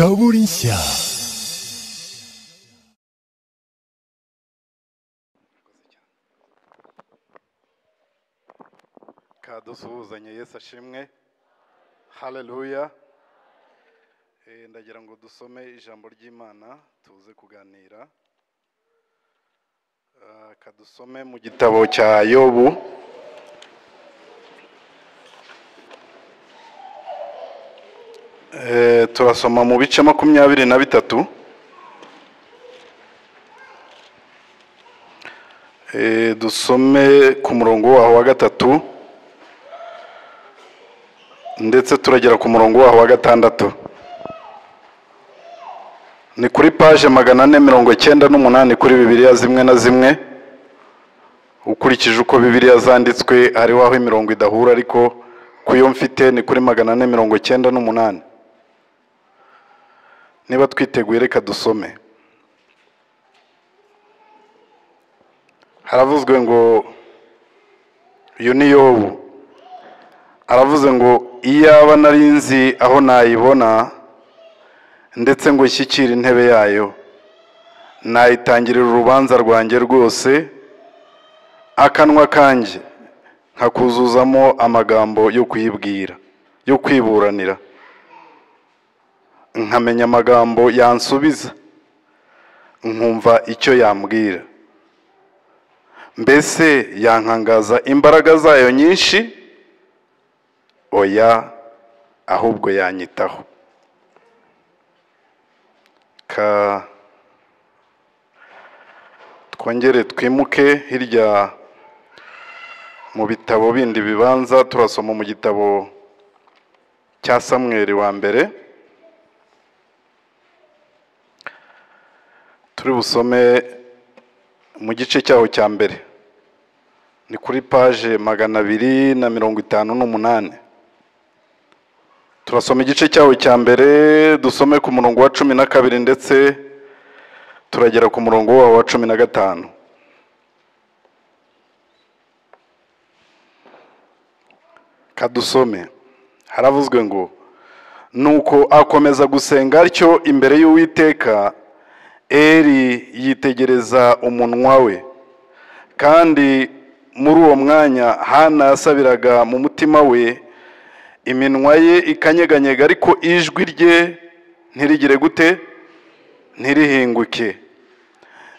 Zaborinsia. kadusuhuzanye yesu ashimwe haleluya Eh, ndagira ngo dusome ijambo ry'imana tuze kuganira Ah, kadusome mu gitabo cya yobu Eh, turasoma mu bice makumyabiri na bitatu Eh, dusome ku murongo waho wa gatatu ndetse turagera ku murongo waho wa gatandatu ni kuri paje magana ane mirongo icyenda n'umunani kuri bibiliya zimwe na zimwe ukurikije uko bibiliya zanditswe hariho aho imirongo idahura ariko ku yo mfite ni kuri magana ane mirongo icyenda n'umunani niba twiteguye reka dusome haravuzwe ngo uyu ni yobu aravuze ngo iyaba nari nzi aho nayibona ndetse ngo ishyikire intebe yayo nayitangirira urubanza rwanjye rwose akanwa kanjye nkakuzuzamo amagambo yo kuyibwira yo kwiburanira nkamenya amagambo yansubiza nkumva icyo yambwira mbese yankangaza imbaraga zayo nyinshi oya ahubwo yanyitaho ka twongere twimuke hirya mu bitabo bindi bibanza turasoma mu gitabo cya samweri wa mbere turi busome mu gice cyaho cya mbere ni kuri paje magana abiri na mirongo itanu n'umunani turasoma igice cyawo cya mbere dusome ku murongo wa cumi na kabiri ndetse turagera ku murongo wawo wa cumi na gatanu kadusome haravuzwe ngo nuko akomeza gusenga atyo imbere y'uwiteka eri yitegereza umunwa we kandi muri uwo mwanya hana yasabiraga mu mutima we iminwa ye ikanyeganyega ariko ijwi rye ntirigire gute ntirihinguke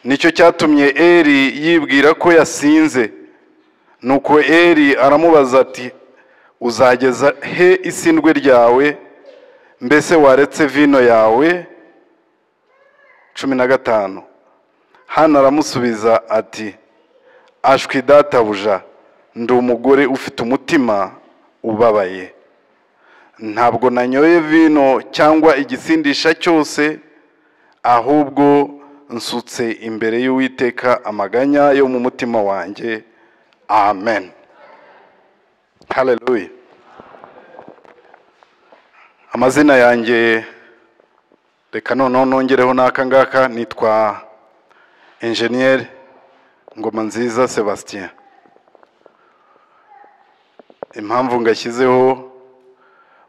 nicyo cyatumye eri yibwira ko yasinze nuko eri aramubaza ati uzageza he isindwe ryawe mbese waretse vino yawe cumi na gatanu hano aramusubiza ati ashwi databuja ndi umugore ufite umutima ubabaye ntabwo nanyoye vino cyangwa igisindisha cyose ahubwo nsutse imbere y'uwiteka amaganya yo mu mutima wanjye amen haleluya amazina yanjye reka noneho nongereho n'aka ngaka nitwa enjeniyeri ngoma nziza sebastien impamvu ngashyizeho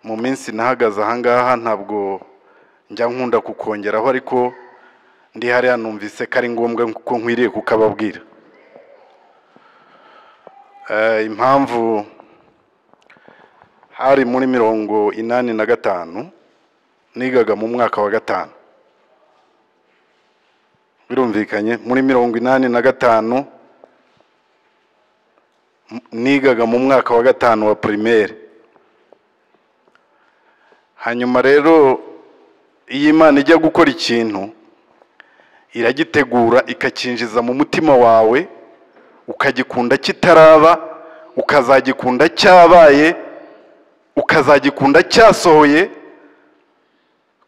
mu minsi nahagaze ahangaha ntabwo njya nkunda kukongeraho ariko ndi hariya numvise ko ari ngombwa ko nkwiriye kukababwira Eh, impamvu hari muri mirongo inani na gatanu nigaga mu mwaka wa gatanu birumvikanye muri mirongo inani na gatanu m- nigaga mu mwaka wa gatanu wa primaire hanyuma rero iyo imana ijya gukora ikintu iragitegura ikacyinjiza mu mutima wawe ukagikunda kitaraba ukazagikunda cyabaye ukazagikunda cyasohoye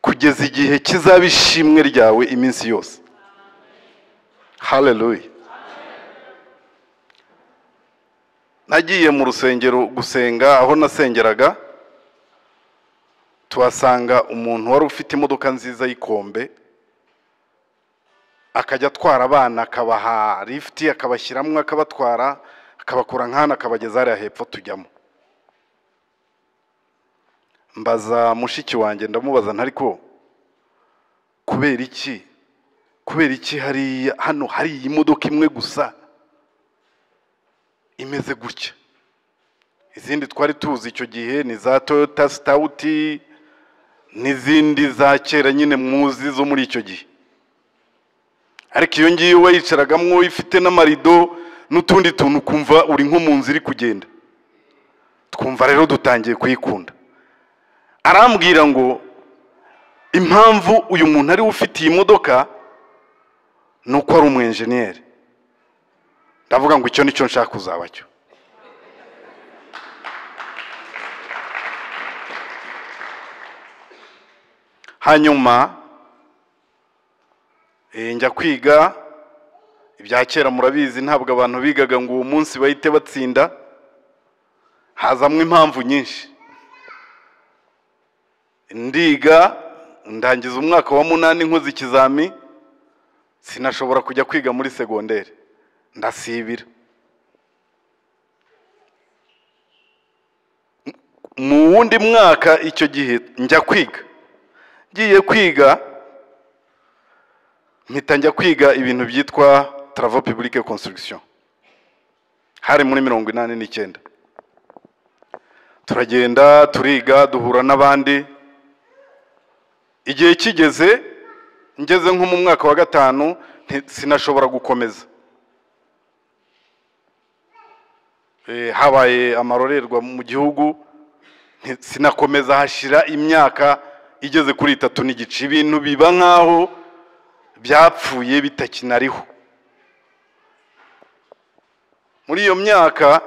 kugeza igihe kizaba ishimwe ryawe iminsi yose haleluya nagiye mu rusengero gusenga aho nasengeraga tuhasanga umuntu wari ufite imodoka nziza y'ikombe akajya atwara abana akabaha lifuti akabashyiramo akabatwara akabakura nk'ahantu akabageza hariya hepfo tujyamo mbaza mushiki wanjye ndamubaza ntariko kubera iki kubera iki hariya hano hari iyi modoka imwe gusa imeze gutya izindi twari tuzi icyo gihe ni za toyota sitawuti n'izindi za kera nyine muzi zo muri icyo gihe ariko iyo ngiyo wayicaragamo ifite n'amarido n'utundi tuntu ukumva uri nko mu nzu iri kugenda twumva rero dutangiye kuyikunda arambwira ngo impamvu uyu muntu ariwe ufite iyi modoka ni uko ari umu enjeniyeri ndavuga ngo icyo nicyo nshaka kuzaba cyo hanyuma eh, njya kwiga ibya kera murabizi ntabwo abantu bigaga ngo uwo munsi bahite batsinda hazamwo impamvu nyinshi ndiga ndangiza umwaka wa munani nkoze ikizami sinashobora kujya kwiga muri segonderi ndasibira mu wundi mwaka icyo gihe njya kwiga ngiye kwiga mpita njya kwiga ibintu byitwa travaux publique construction hari muri mirongo inani n'icyenda turagenda turiga duhura n'abandi igihe kigeze ngeze nko mu mwaka wa gatanu nti- sinashobora gukomeza Eh, habaye amarorerwa mu gihugu nti- sinakomeza hashira imyaka igeze kuri itatu n'igice ibintu biba nk'aho byapfuye bitakinariho muri iyo myaka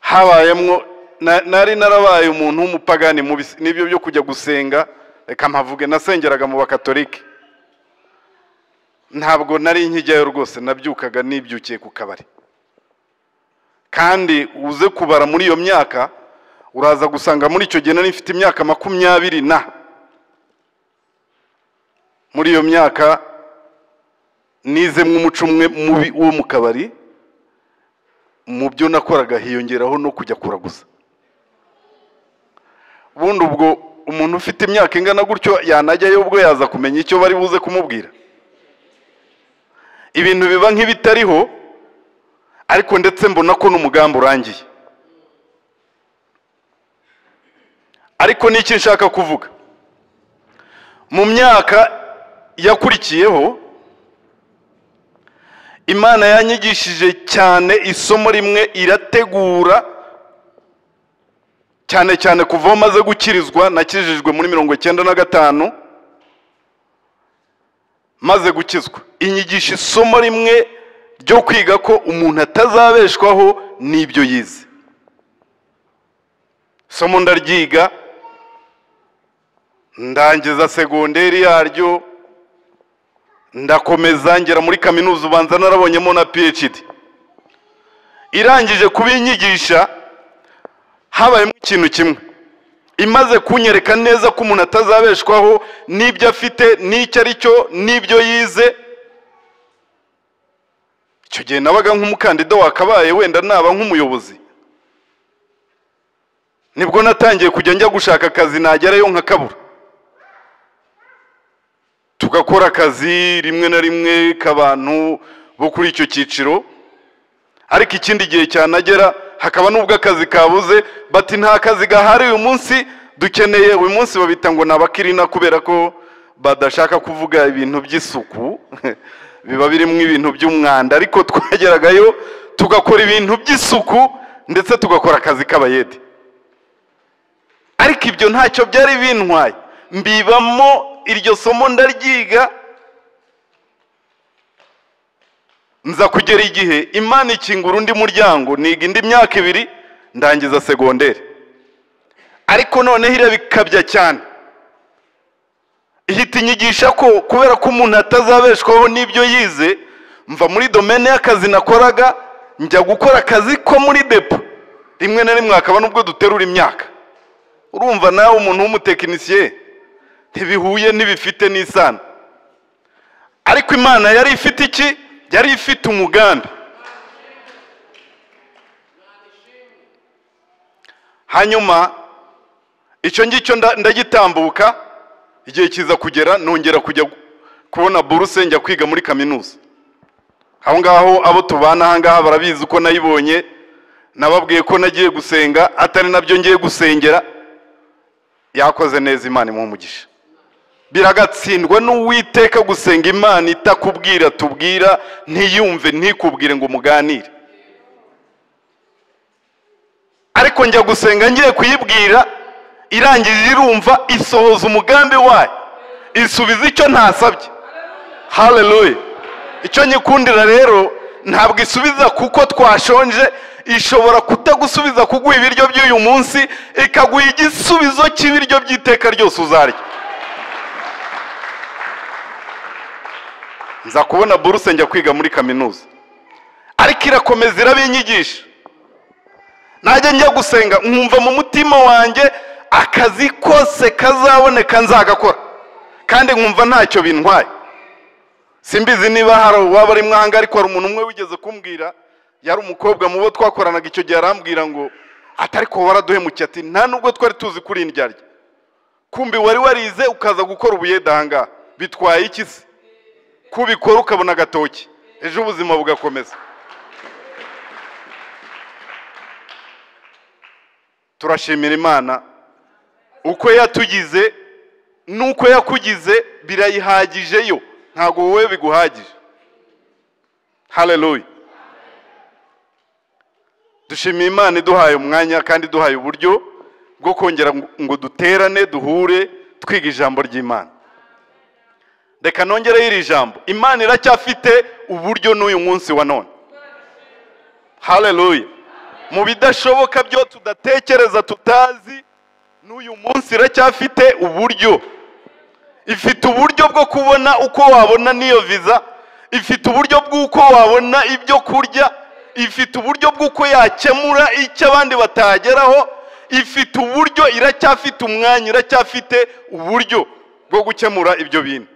habayemo na- nari narabaye umuntu w'umupagani mubi n'ibyo byo kujya gusenga reka mpavuge nasengeraga mu bakatolike ntabwo nari nkijyayo rwose nabyukaga nibyukiye ku kabari kandi uze kubara muri iyo myaka uraza gusanga muri icyo gihe nari mfite imyaka makumyabiri na muri iyo myaka nizemwe umuco umwe mubi wo mu kabari mu byo nakoraga hiyongeraho no kujya kuraguza ubundi ubwo umuntu ufite imyaka ingana gutyo yanajyayo ubwo yaza kumenya icyo bari buze kumubwira ibintu biba nk'ibitariho ariko ndetse mbona ko n'umugambi urangiye ariko ni iki nshaka kuvuga mu myaka yakurikiyeho imana yanyigishije cyane isomo rimwe irategura cyane cyane kuva aho maze gukirizwa nakijijwe muri mirongo icyenda na gatanu maze gukizwa inyigisha isomo rimwe ryo kwiga ko umuntu atazabeshwaho n'ibyo yize isomo ndaryiga ndangiza segonderi yaryo ndakomeza ngera muri kaminuza ubanza narabonyemo na phd irangije kubinyigisha habayemo ikintu kimwe imaze kunyereka neza ko umuntu atazabeshwaho n'ibyo afite n'icyo ari cyo n'ibyo yize icyo gihe nabaga nk'umukandida wakabaye wenda naba nk'umuyobozi nibwo natangiye kujya njya gushaka akazi nagerayo nkakabura tugakora akazi rimwe na rimwe k'abantu bo kuri icyo cyiciro ariko ikindi gihe cyanagera hakaba n'ubwo akazi kabuze bati nta kazi gahari uyu munsi dukeneye uyu munsi babita ngo ni abakirina kubera ko badashaka kuvuga ibintu by'isuku biba birimo ibintu by'umwanda ariko twageragayo tugakora ibintu by'isuku ndetse tugakora akazi k'abayede ariko ibyo ntacyo byari bintwaye mbibamo iryo somo ndaryiga nza kugera igihe imana ikingura undi muryango niga indi myaka ibiri ndangiza segonderi ariko noneho irabikabya cyane ihita inyigisha ko kubera ko umuntu atazabeshwaho n'ibyo yize mva muri domene y'akazi nakoraga njya gukora akazi ko muri depo rimwe na rimwe hakaba n'ubwo duterura imyaka urumva nawe umuntu w'umutekinisiye ntibihuye ntibifite n'isano ariko imana yari ifite iki yari ifite umugambi hanyuma icyo ngicyo nda- ndagitambuka igihe kiza kugera nongera kujya kubona buruse njya kwiga muri kaminuza aho ngaho abo tubana aha ngaha barabizi ko nayibonye nababwiye ko nagiye gusenga atari nabyo ngiye gusengera yakoze neza imana umugisha biragatsindwa n'uwiteka gusenga imana itakubwira tubwira ntiyumve ntikubwire ngo muganire ariko njya gusenga ngiye kuyibwira irangiye irumva isohoza umugambi wayo isubiza icyo ntasabye haleluya icyo nyikundira rero ntabwo isubiza kuko twashonje ishobora kutagusubiza kuguha ibiryo by'uyu munsi ikaguha igisubizo cy'ibiryo by'iteka ryose uzarya nza kubona buruse njya kwiga muri kaminuza ariko irakomeza irabinyigisha najya njya gusenga nkumva mu mutima wanjye akazi kose kazaboneka nzagakora kandi nkumva ntacyo bintwaye simbizi niba hari uwaba ari mwanga ariko hari umuntu umwe wigeze kumbwira yari umukobwa mu bo twakoranaga icyo gihe arambwira ngo atari ko waraduhemukiye ati nta nubwo twari tuzi kuri indyarya kumbi wari warize ukaza gukora ubuyedanga bitwaye iki se kubikora ukabona agatoki ejo ubuzima bugakomeza turashimira imana uko yatugize n'uko yakugize birayihagijeyo ntabwo wowe biguhagije haleluya dushimiye imana iduhaye umwanya kandi iduhaye uburyo bwo kongera ngo duterane duhure twiga ijambo ry'imana reka nongereho iri jambo imana iracyafite uburyo n'uyu munsi wa none haleluya mu bidashoboka byo tudatekereza tutazi n'uyu munsi iracyafite uburyo ifite uburyo bwo kubona uko wabona n'iyo viza ifite uburyo bw'uko wabona ibyo kurya ifite uburyo bw'uko yakemura icyo abandi batageraho ifite uburyo iracyafite umwanya iracyafite uburyo bwo gukemura ibyo bintu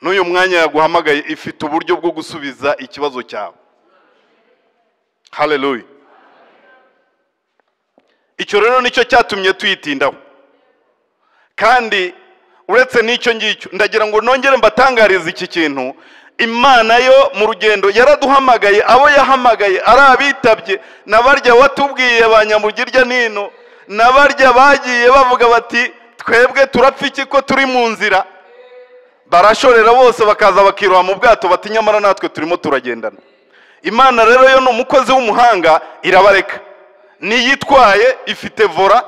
n'uyu mwanya yaguhamagaye ifite uburyo bwo gusubiza ikibazo cyawe haleluya icyo rero nicyo cyatumye tuyitindaho kandi uretse n'icyo ngicyo ndagira ngo nongere mbatangarize iki kintu imana yo mu rugendo yaraduhamagaye abo yahamagaye ari abitabye n'abarya watubwiye ba nyamugirya nino n'abarya bagiye bavuga bati twebwe turapfa iki ko turi mu nzira barashorera bose bakaza bakiroha mu bwato bati nyamara natwe turimo turagendana imana rero yo ni umukozi w'umuhanga irabareka n'iyitwaye ifite vora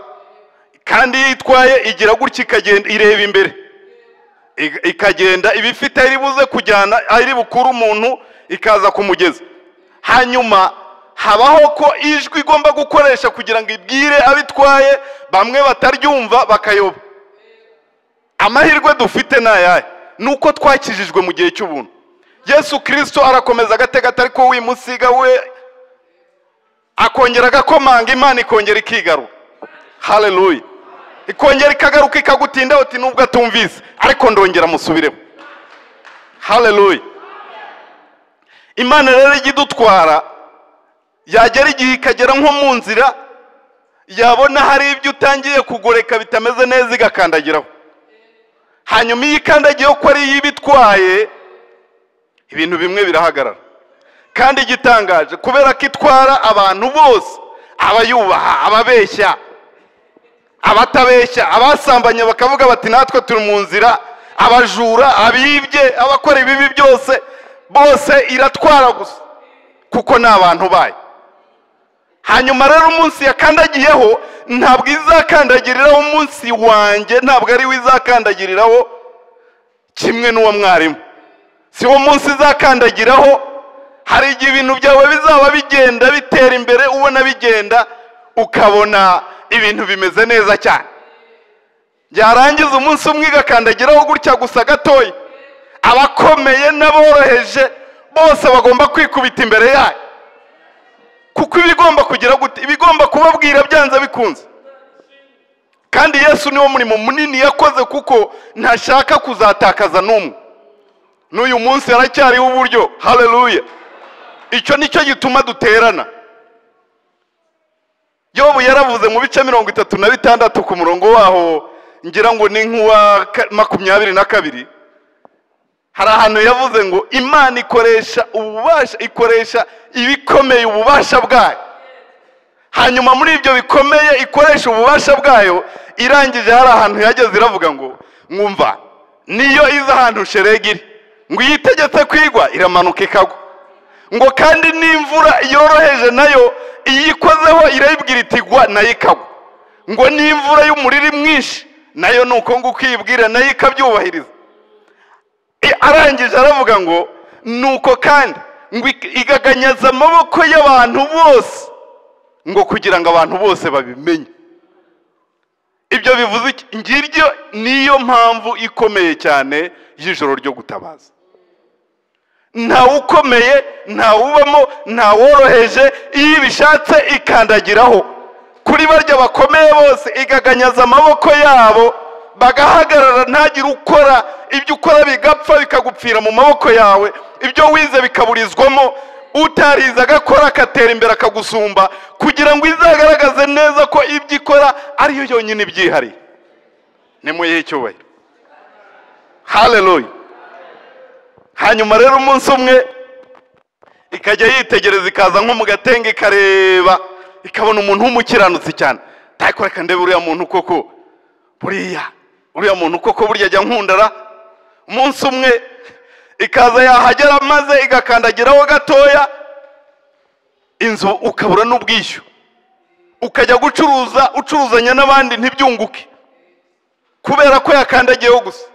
kandi iyo itwaye igira gutya ikagenda ireba imbere ikagenda iba ifite aho buze kujyana aho bukura umuntu ikaza kumugeza hanyuma habaho ko ijwi igomba gukoresha kugira ngo ibwire abitwaye bamwe bataryumva bakayoba amahirwe dufite ni ayahe ni uko twakijijwe mu gihe cy'ubuntu yesu kirisito arakomeza agatega atari ko wimusiga we akongera agakomanga imana ikongera ikigaruka haleluya ikongera ikagaruka ikagutindaho uti nubwo atumvise ariko ndongera musubireho haleluya imana rero ijya idutwara yagera igihe ikagera nko mu nzira yabona hari ibyo utangiye kugoreka bitameze neza igakandagiraho hanyuma iyo ikandagiyeho ko ari iy'ibitwaye ibintu bimwe birahagarara kandi igitangaje kubera ko itwara abantu bose abayubaha ababeshya abatabeshya abasambanya bakavuga bati natwe turi mu nzira abajura abibye abakora ibibi byose bose iratwara gusa kuko ni abantu bayo hanyuma rero umunsi yakandagiyeho ntabwo izakandagiriraho umunsi wanjye ntabwo ari we izakandagiriraho kimwe n'uwo mwarimu si wo munsi izakandagiraho hari igihe ibintu byawe bizaba bigenda bitera imbere ubona bigenda ukabona ibintu bimeze neza cyane yarangiza umunsi umwe igakandagiraho gutya gusa gatoya abakomeye n'aboroheje bose bagomba kwikubita imbere yayo kuko ibigomba kugira gute ibigomba kubabwira byanze bikunze kandi yesu niwo murimo munini yakoze kuko ntashaka kuzatakaza n'umwe n'uyu munsi haracyariho uburyo haleluya icyo ni cyo gituma duterana yobu yaravuze mu bice mirongo itatu na bitandatu ku murongo waho ngira ngo ni nk'uwa ka- makumyabiri na kabiri hari ahantu yavuze ngo imana ikoresha ububasha ikoresha ibikomeye ububasha bwayo hanyuma muri ibyo bikomeye ikoresha ububasha bwayo irangije hari ahantu yageze iravuga ngo mwumva niyo iza ahantu sheregi iri ngo iyo itegetse kwigwa iramanuka ikagwa ngo kandi n'imvura yoroheje nayo iyo ikozeho irayibwira iti gwa nayo ikagwa ngo n'imvura y'umuriri mwinshi nayo ni uko nguko iyibwira nayo ikabyubahiriza I- arangije aravuga ngo nuko kandi ngo ik- igaganyaza amaboko y'abantu bose ngo kugira ngo abantu bose babimenye ibyo bivuze iki ngiryo niyo mpamvu ikomeye cyane y'ijoro ryo gutabaza ntawe ukomeye ntawe ubamo ntaworoheje iyo ibishatse ikandagiraho kuri barya bakomeye bose igaganyaza amaboko yabo bagahagarara ntagire ukora ibyo ukora bigapfa bikagupfira mu maboko yawe ibyo wize bikaburizwamo utarize agakora agatera imbere akagusumba kugira ngo izagaragaze neza ko ibyo ikora ariyo yonyine ibyihariye nimuyihe icyubahiro haleluya hanyuma rero umunsi umwe ikajya yitegereza ikaza nko mu gatenge ikareba ikabona umuntu w'umukiranutsi cyane ndayikora kandebe uriya muntu koko buriya uriya muntu koko burya ajya nkundara umunsi umwe ikaza yahagera maze igakandagiraho gatoya inzu ukabura n'ubwishyu ukajya gucuruza ucuruzanya n'abandi ntibyunguke kubera ko yakandagiyeho gusa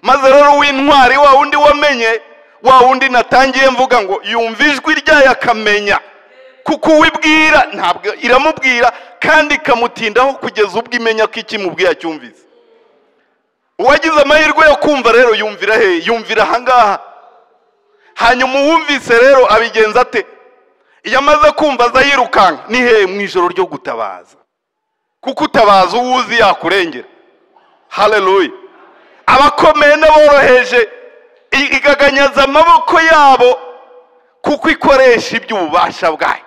maze rero w'intwari wa wundi wamenye wa wundi natangiye mvuga ngo yumva ijwi ryayo akamenya kuko uwibwira ntabwo iramubwira kandi ikamutindaho kugeza ubwo imenya ko ikimubwiye acyumvise uwagize amahirwe yo kumva rero yumvira he yumvira ahangaha hanyuma uwumvise rero abigenza ate iyo amaze kumva aza yirukanka ni he mu ijoro ryo gutabaza kuko utabaza uwo uzi yakurengera haleluya abakomeye n'aboroheje i- igaganyaza amaboko yabo kuko ikoresha iby'ububasha bwayo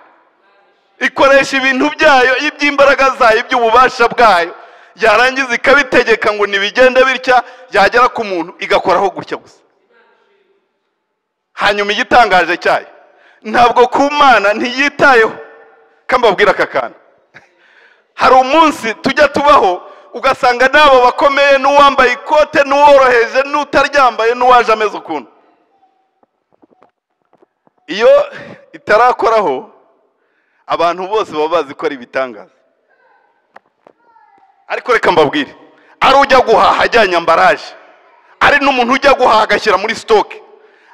ikoresha ibintu byayo iby'imbaraga zayo iby'ububasha bwayo yarangiza ikabitegeka ngo nibigende bitya yagera ku muntu igakoraho gutya gusa hanyuma igitangaje cyayo ntabwo ku mana ntiyitayeho kambabwira aka kantu hari umunsi tujya tubaho ugasanga n'abo bakomeye n'uwambaye ikote n'uworoheje n'utaryambaye n'uwaje ameze ukuntu iyo itarakoraho abantu bose baba bazi ko ari ibitangaza ariko reka mbabwire ari ujya guhaha ajyanye ambaraje ari n'umuntu ujya guhaha agashyira muri sitoke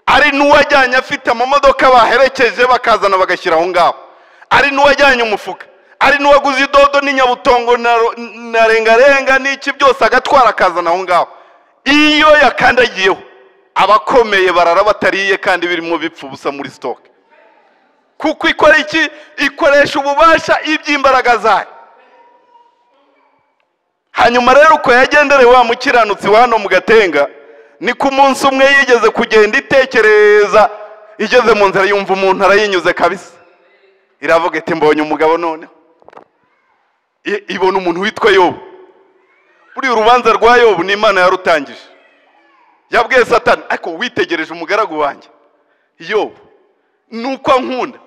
ari n'uwajyanye afite amamodoka baherekeje bakazana bagashyira aho ngaho ari n'uwajyanye umufuka ari n'uwaguze idodo n'inyabutongo na ro- na rengarenga n'iki byose agatwara akazana aho ngaho iyo yakandagiyeho abakomeye barara batariye kandi birimo bipfa ubusa muri sitoke kuko ikora iki ikoresha ububasha iby'imbaraga zayo hanyuma rero uko yagendereye wa mukiranutsi wa hano mu gatenga ni ku munsi umwe yigeze kugenda itekereza igeze mu nzira yumva umuntu arayinyuze kabisa iravuga iti mbonye umugabo noneho I- ibona umuntu witwa yobu buriya urubanza rwa yobu ni imana yarutangije yabwiye satani ariko witegereje umugaragu wanjye yobu nuko ankunda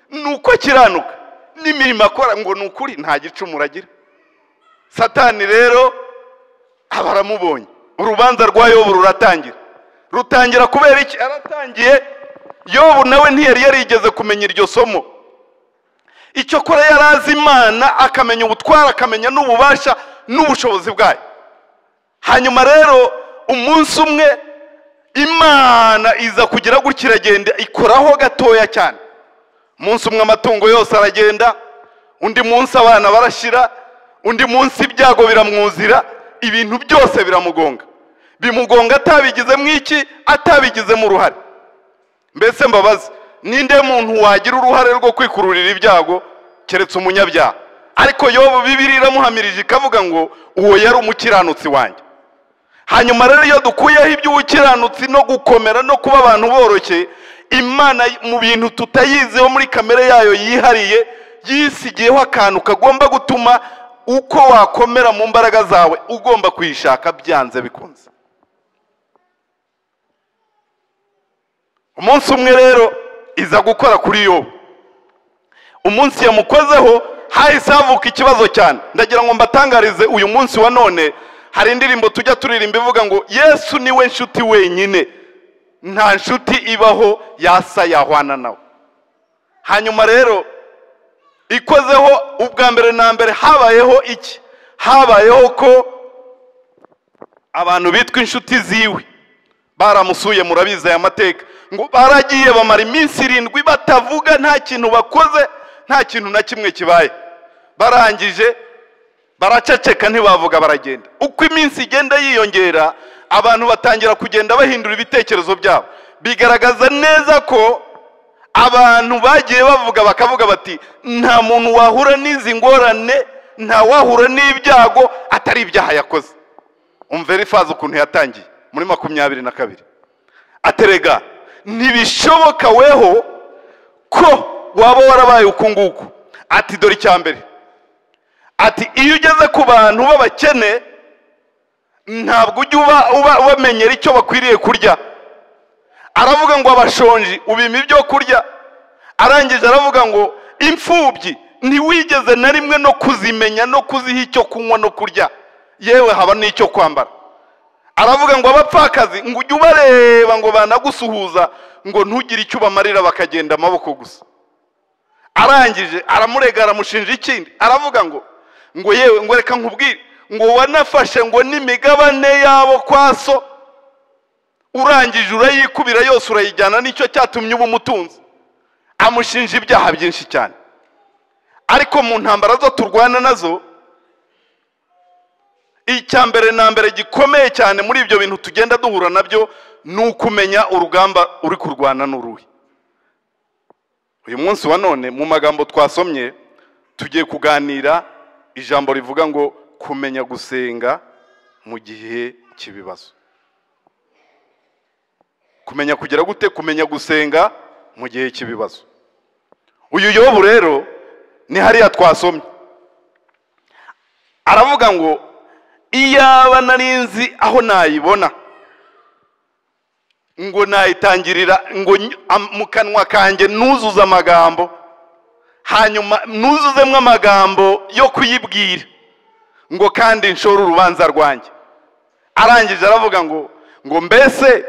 nuko akiranuka n'imirimo akora ngo ni ukuri nta gicumuro agira satani rero aba aramubonye urubanza rwa yobu ruratangira rutangira kubera iki aratangiye yobu nawe ntiyari yarigeze kumenya iryo somo icyo kora yari azi imana akamenya ubutware akamenya n'ububasha n'ubushobozi bwayo hanyuma rero umunsi umwe imana iza kugira gutya iragenda ikoraho gatoya cyane umunsi umwe amatungo yose aragenda undi munsi abana barashira undi munsi ibyago biramwuzira ibintu byose biramugonga bimugonga atabigizemo iki atabigizemo uruhare mbese mbabazi ninde muntu wagira uruhare rwo kwikururira ibyago keretse umunyabyaha ariko yobu bibiri iramuhamirije ikavuga ngo uwo yari umukiranutsi wanjye hanyuma rero iyo dukuyeho iby'ubukiranutsi no gukomera no kuba abantu boroshye imana mu bintu tutayiziho muri kamere yayo yihariye yisigiyeho akantu kagomba gutuma uko wakomera mu mbaraga zawe ugomba kuyishaka byanze bikunze umunsi umwe rero iza gukora kuri yo umunsi yamukozeho hahise havuka ikibazo cyane ndagira ngo mbatangarize uyu munsi wa none hari indirimbo tujya turirimba ivuga ngo yesu niwe nshuti wenyine nta nshuti ibaho yasa yahwana nawe hanyuma rero ikozeho ubwa mbere na mbere habayeho iki habayeho ko abantu bitwa inshuti ziwe baramusuye murabizi aya mateka ngo baragiye bamara iminsi irindwi batavuga nta kintu bakoze nta kintu na kimwe kibaye barangije baraceceka ntibavuga baragenda uko iminsi igenda yiyongera abantu batangira kugenda bahindura ibitekerezo byabo bigaragaza neza ko abantu bagiye bavuga bakavuga bati nta muntu wahura n'izi ngorane nta wahura n'ibyago atari ibyaha yakoze umvera ifaze ukuntu yatangiye muri makumyabiri na kabiri aterega ntibishoboka weho ko waba warabaye uku nguku ati dore icya mbere ati iyo ugeze ku bantu b'abakene ntabwo ujya uba ubamenyera icyo bakwiriye kurya aravuga ngo abashonji ubima ibyo kurya arangije aravuga ngo imfubyi ntiwigeze na rimwe no kuzimenya no kuziha icyo kunywa no kurya yewe haba n'icyo kwambara aravuga ngo abapfakazi ngo ujye ubareba ngo banagusuhuza ngo ntugire icyo ubamarira bakagenda amaboko gusa arangije aramurega aramushinja ikindi aravuga ngo ngo yewe ngo reka nkubwire ngo wanafashe ngo n'imigabane yabo kwa so urangije urayikubira yose urayijyana nicyo cyatumye uba umutunzi amushinja ibyaha byinshi cyane ariko mu ntambara zo turwana nazo icya mbere na mbere gikomeye cyane muri ibyo bintu tugenda duhura nabyo ni ukumenya urugamba uri kurwana n'uruhe uyu munsi wa none mu magambo twasomye tugiye kuganira ijambo rivuga ngo kumenya gusenga mu gihe cy'ibibazo kumenya kugira gute kumenya gusenga mu gihe cy'ibibazo uyu yobu rero ni hariya twasomye aravuga ngo iyaba nari nzi aho nayibona ngo nayitangirira ngo mu kanwa kanjye nuzuze amagambo hanyuma nuzuzemo amagambo yo kuyibwira ngo kandi nshore urubanza rwanjye arangije aravuga ngo ngo mbese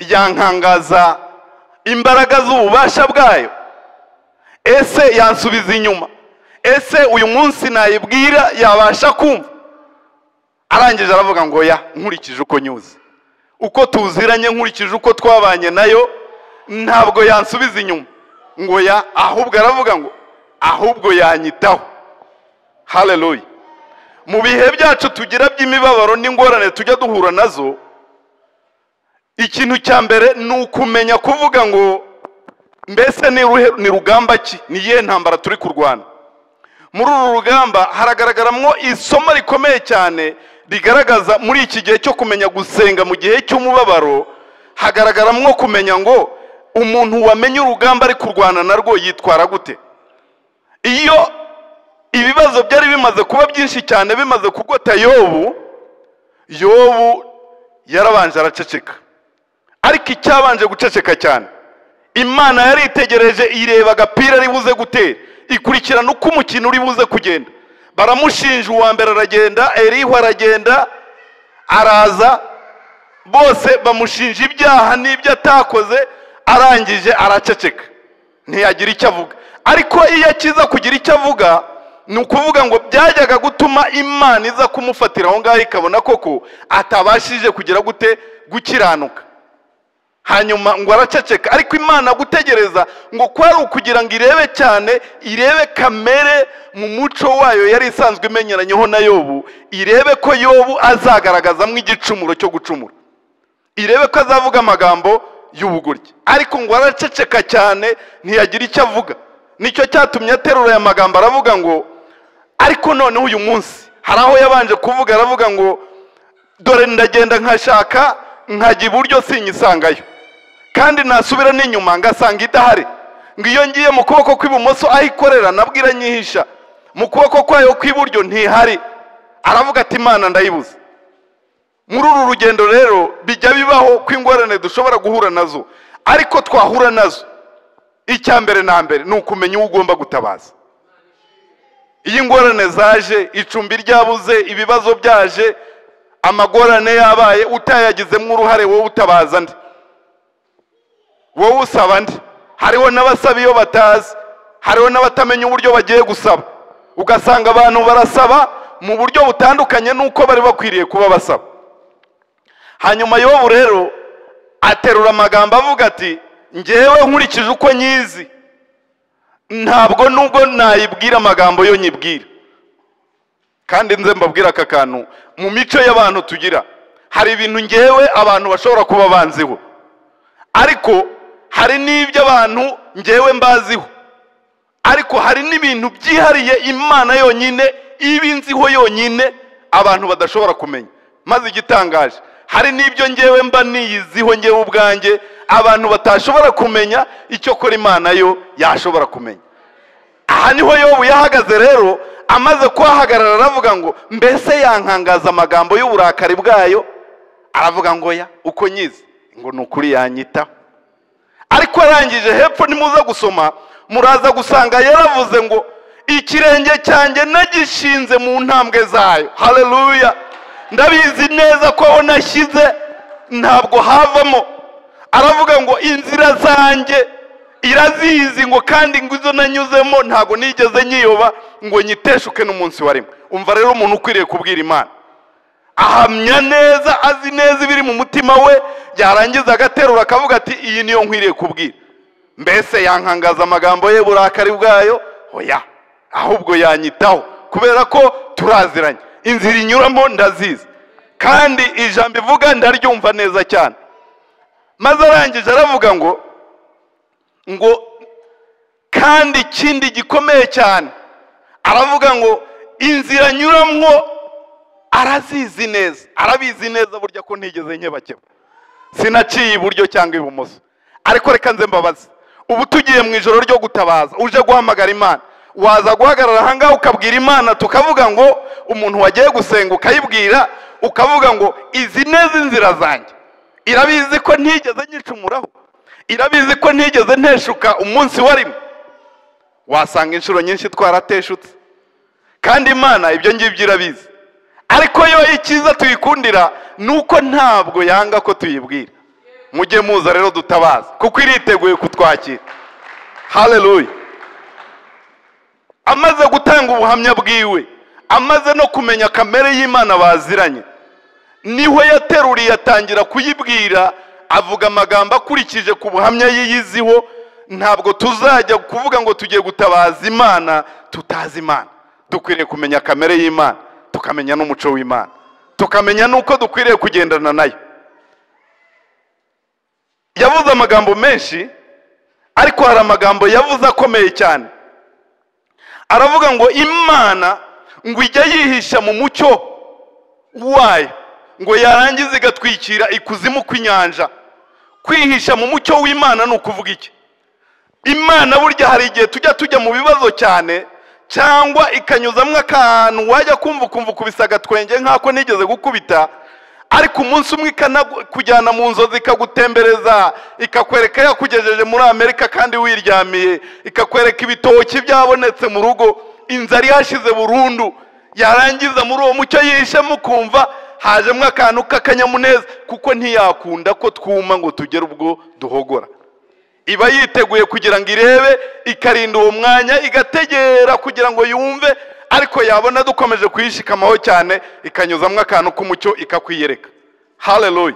yankangaza imbaraga z'ububasha bwayo ese yansubiza inyuma ese uyu munsi nayibwira yabasha kumva arangije aravuga ngo ya nkurikije uko nyuze uko tuziranye nkurikije uko twabanye nayo ntabwo yansubiza inyuma ngo ya ahubwo aravuga ngo ahubwo yanyitaho hareruye mu bihe byacu tugira by'imibabaro n'ingorane tujya duhura nazo ikintu cya mbere ni ukumenya kuvuga ngo mbese ni rugamba ki ni iyihe ntambara turi kurwana muri uru rugamba haragaragaramo isomo rikomeye cyane rigaragaza muri iki gihe cyo kumenya gusenga mu gihe cy'umubabaro hagaragaramo kumenya ngo umuntu wamenye urugamba ari kurwana narwo yitwara gute iyo ibibazo byari bimaze kuba byinshi cyane bimaze kugota yobu yobu yarabanje araceceka ariko icyabanje guceceka cyane imana yari itegereje ireba agapira ari buze gutera ikurikirana uko umukino uri buze kugenda baramushinja uwa mbere aragenda erihu aragenda araza bose bamushinja ibyaha n'ibyo atakoze arangije araceceka ntiyagira icyo avuga ariko iyo akiza kugira icyo avuga ni ukuvuga ngo byajyaga gutuma imana iza kumufatira aho ngaho ikabona koko atabashije kugira gute gukiranuka hanyuma ngo araceceka ariko imana gutegereza ngo kwari ukugira ngo irebe cyane irebe kamere mu muco wayo yari isanzwe imenyeranyeho na yobu irebe ko yobu azagaragazamo igicumuro cyo gucumura irebe ko azavuga amagambo y'ubugoryi ariko ngo araceceka cyane ntiyagira icyo avuga nicyo cyatumye aterura aya magambo aravuga ngo ariko noneho uyu munsi hari aho yabanje kuvuga aravuga ngo dore ndagenda nkashaka nkajya iburyo sinyisangayo kandi nasubira n'inyuma ngasanga idahari ngo iyo ngiye mu kuboko kw'ibumoso aho ikorera nabwira nyihisha mu kuboko kwayo kw'iburyo ntihari aravuga ati imana ndayibuze muri uru rugendo rero bijya bibaho ko ingorane dushobora guhura nazo ariko twahura nazo icya mbere na mbere ni ukumenya uwo ugomba gutabaza iyo ingorane zaje icumbi ryabuze ibibazo byaje amagorane yabaye utayagizemo uruhare wowe utabaza nde wowe usaba nde hariho n'abasaba iyo batazi hariho n'abatamenya uburyo bagiye gusaba ugasanga abantu barasaba mu buryo butandukanye n'uko bari bakwiriye kuba basaba hanyuma yobu rero aterura amagambo avuga ati ngewe nkurikije uko nyizi ntabwo nubwo nayibwira amagambo yo nyibwira kandi nze mbabwira aka kantu mu mico y'abantu tugira hari ibintu ngewe abantu bashobora kuba banziho ariko hari n'ibyo abantu ngewe mbaziho ariko hari n'ibintu byihariye imana yonyine iba inziho yonyine abantu badashobora kumenya maze igitangaje hari n'ibyo ngewe mba niyiziho ngewe ubwanjye abantu batashobora kumenya icyo kora imana yo yashobora kumenya aha niho yobu yahagaze rero amaze kuhahagarara aravuga ngo mbese yankangaza amagambo y'uburakari bwayo aravuga ngo ya uko nyizi ngo ni ukuri yanyitaho ariko arangije hepfo nimuza gusoma muraza gusanga yaravuze ngo ikirenge cyanjye nagishinze mu ntambwe zayo hareruya ndabizi neza ko aho nashyize ntabwo havamo aravuga ngo inzira zanjye irazizi ngo kandi ngo izo nanyuzemo ntabwo nigeze nyiyoba ngo nyiteshuke n'umunsi wa rimwe umva rero umuntu ukwiriye kubwira imana ahamya neza azi neza ibiri mu mutima we yarangiza agaterura akavuga ati iyi niyo nkwiriye kubwira mbese yankangaza amagambo ye burakari bwayo oya ahubwo yanyitaho kubera ko turaziranye inzira inyuramo ndazizi kandi ijambo ivuga ndaryumva neza cyane maze arangije aravuga ngo ngo kandi ikindi gikomeye cyane aravuga ngo inzira nyuramo arazizi neza arabizi neza burya ko ntigeze nkebakeba sinaciye iburyo cyangwa ibumoso ariko reka nze mbabaze ubu tugiye mu ijoro ryo gutabaza uje guhamagara imana waza guhagarara ahangaha ukabwira imana tukavuga ngo umuntu wagiye gusenga ukayibwira ukavuga ngo izi neza inzira zanjye irabizi ko ntigeze nyicumuraho irabizi ko ntigeze nteshuka umunsi wa rimwe wasanga inshuro nyinshi twarateshutse kandi imana ibyo ngibyo irabizi ariko yo icyiza tuyikundira ni uko ntabwo yanga ko tuyibwira mujye muza rero dutabaza kuko iriteguye kutwakira hareruya amaze gutanga ubuhamya bwiwe amaze no kumenya kamere y'imana baziranye niho yateruriye atangira kuyibwira avuga amagambo akurikije ku buhamya yiyiziho ntabwo tuzajya kuvuga ngo tugiye gutabaza imana tutazi imana dukwiriye kumenya kamere y'imana tukamenya n'umuco w'imana tukamenya n'uko dukwiriye kugendana nayo yavuze amagambo menshi ariko hari amagambo yavuze akomeye cyane aravuga ngo imana ngo ijya yihisha mu mucyo wayo ngo yarangiza igatwikira ikuzimu kw'inyanja kwihisha mu mucyo w'imana ni ukuvuga iki imana burya hari igihe tujya tujya mu bibazo cyane cyangwa ikanyuzamo akantu wajya kumva ukumva ukubise agatwenge nk'ako nigeze gukubita ariko umunsi umwe ikanakujyana mu nzozi ikagutembereza ikakwereka yakugejeje muri amerika kandi wiryamiye ikakwereka ibitoki byabonetse mu rugo inzara ihashize burundu yarangiza muri uwo mucyo yihishemo kumva hajemo akantu k'akanyamuneza kuko ntiyakunda ko twuma ngo tugere ubwo duhogora iba yiteguye kugira ngo irebe ikarinda uwo mwanya igategera kugira ngo yumve ariko yabona dukomeje kuyishikamaho cyane ikanyuzamo akantu k'umucyo ikakwiyereka hareruya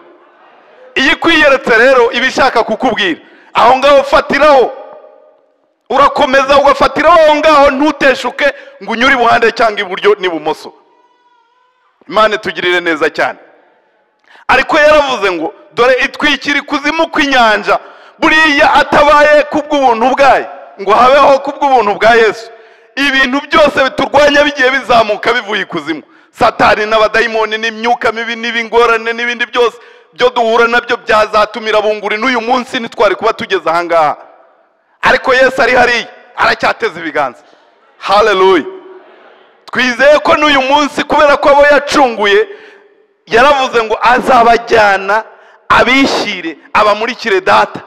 iyo ikwiyeretse rero iba ishaka kukubwira aho ngaho fatiraho urakomeza ugafatiraho aho ngaho ntuteshuke ngo unyure ibuhande cyangwa iburyo n'ibumoso imana itugirire neza cyane ariko yaravuze ngo dore itwikira ikuzimu kw'inyanja buriya atabaye kubw'ubuntu bwayo ngo habeho kubw'ubuntu bwa yesu ibintu byose biturwanya bigiye bizamuka bivuye ikuzimu satani n'abadayimoni n'imyuka mibi n'ibingorane n'ibindi byose byo duhura nabyo byazatumira bunguri n'uyu munsi ntitwari kuba tugeze ahangaha ariko yesu ari hariya aracyateza ibiganza haleluya twizeye ko n'uyu munsi kubera ko abo yacunguye yaravuze ngo azabajyana abishyire abamurikire data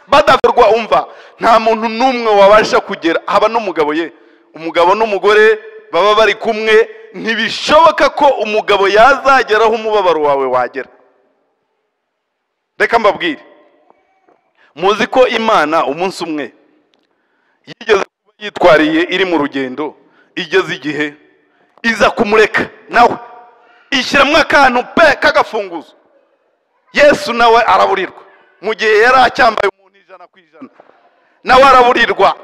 badakorwa umva nta muntu n'umwe wabasha kugera haba n'umugabo ye umugabo n'umugore baba bari kumwe ntibishoboka ko umugabo yazageraho umubabaro wawe wagera reka mbabwire muzi ko imana umunsi umwe yigeze kuba yitwariye iri mu rugendo igeze igihe iza kumureka nawe ishyiramo akantu pe k'agafunguzo yesu nawe araburirwa mu gihe yari acyambaye umuntu ijana ku ijana nawe araburirwa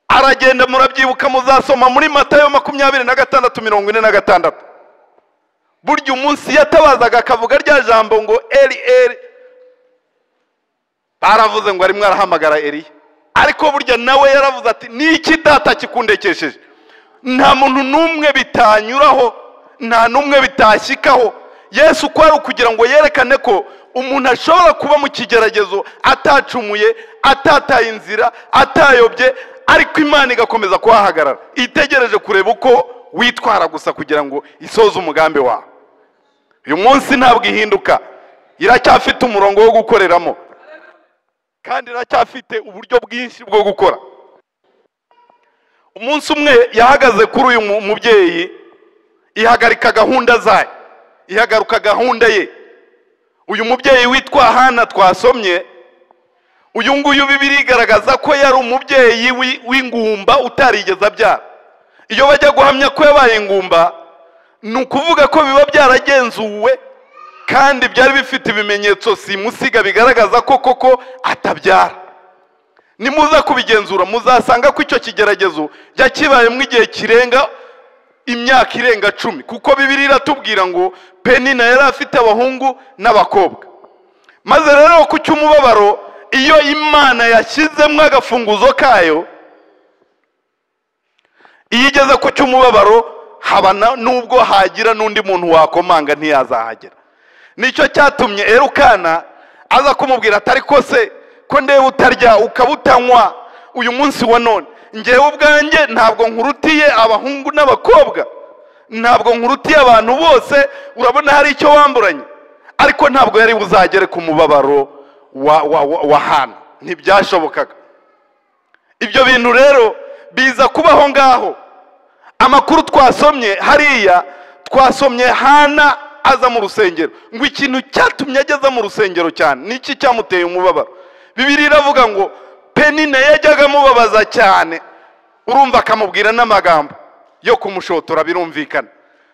aragenda murabyibuka muzasoma muri matayo makumyabiri na gatandatu mirongo ine na gatandatu burya umunsi yatabazaga akavuga rya jambo ngo eri eri baravuze ngo arimo arahamagara eriya ariko burya nawe yaravuze ati niki data kikundekesheje nta muntu n'umwe bitanyuraho nta n'umwe bitashyikaho yesu uko ari ukugira ngo yerekane ko umuntu ashobora kuba mu kigeragezo atacumuye atataye inzira atayobye ariko imana igakomeza kuhahagarara itegereje kureba uko witwara gusa kugira ngo isoze umugambi wawe uyu munsi ntabwo ihinduka iracyafite umurongo wo gukoreramo kandi iracyafite uburyo bwinshi bwo gukora umunsi umwe yahagaze kuri uyu mubyeyi ihagarika gahunda zayo ihagaruka gahunda ye uyu mubyeyi witwa hana twasomye uyu nguyu bibiri igaragaza ko yari umubyeyi w'ingumba utarigeze abyara iyo bajya guhamya ko yabaye ingumba ni ukuvuga ko biba byaragenzuwe kandi byari bifite ibimenyetso simusiga bigaragaza ko koko atabyara nimuza kubigenzura muzasanga ko icyo kigeragezo kibayemo igihe kirenga imyaka irenga cumi kuko bibiri iratubwira ngo penina yari afite abahungu n'abakobwa maze rero ku cy'umubabaro iyo imana yashyizemo agafunguzo kayo iyo igeze ku cy'umubabaro haba n'ubwo hagira n'undi muntu wakomanga ntiyazahagera nicyo cyatumye erukana aza kumubwira atari kose ko ndeba utarya ukaba utanywa uyu munsi wa none ngewe ubwanjye ntabwo nkurutiye abahungu n'abakobwa ntabwo nkurutiye abantu bose urabona hari icyo wamburanye ariko ntabwo yari buzagere ku mubabaro wa hano ntibyashobokaga ibyo bintu rero biza kubaho ngaho amakuru twasomye hariya twasomye hana aza mu rusengero ngo ikintu cyatumye ageza mu rusengero cyane niki cyamuteye umubabaro bibiri iravuga ngo penine yajyaga amubabaza cyane urumva akamubwira n'amagambo yo kumushotora birumvikana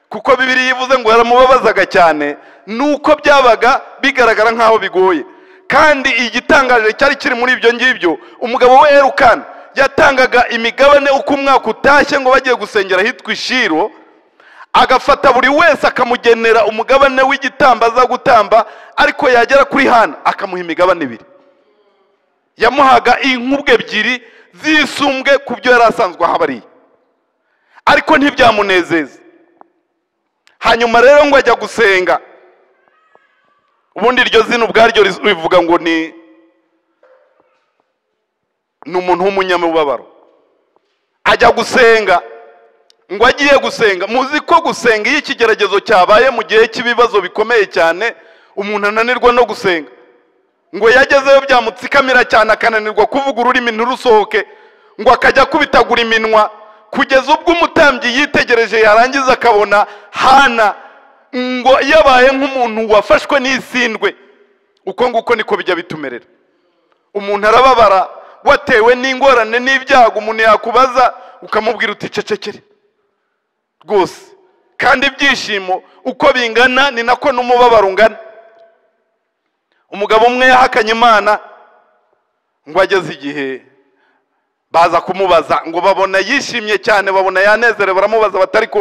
kuko bibiri yivuze ngo yaramubabazaga cyane nuko byabaga bigaragara nk'aho bigoye kandi igitangaje cyari kiri muri ibyo ngibyo umugabo we erukana yatangaga imigabane uko umwaka utashye ngo bagiye gusengera ahitwa ishiro agafata buri wese akamugenera umugabane w'igitamba aza gutamba ariko yagera kuri hana akamuha imigabane ibiri yamuhaga inkubwe ebyiri zisumbwe ku byo yari asanzwe ahabariye ariko ntibyamunezeza hanyuma rero ngo ajya gusenga ubundi iryo zina ubwaryo rivuga ngo ni ni umuntu w'umunyamubabaro ajya gusenga ngo agiye gusenga muzi ko gusenga iyo ikigeragezo cyabaye mu gihe cy'ibibazo bikomeye cyane umuntu ananirwa no gusenga ngo yagezeyo byamutsikamira cyane akananirwa kuvuga ururimi ntirusohoke ngo akajya akubitagura iminwa kugeza ubwo umutambyi yitegereje yarangiza akabona hana ngo yabaye nk'umuntu wafashwe n'isindwe uko nguko niko bijya bitumerera umuntu arababara watewe n'ingorane n'ibyago umuntu yakubaza ukamubwira uti cecekere rwose kandi ibyishimo uko bingana ni nako n'umubabaro ungana umugabo umwe yahakanye imana ngo ageze igihe baza kumubaza ngo babona yishimye cyane babona yanezerewe baramubaza bati ariko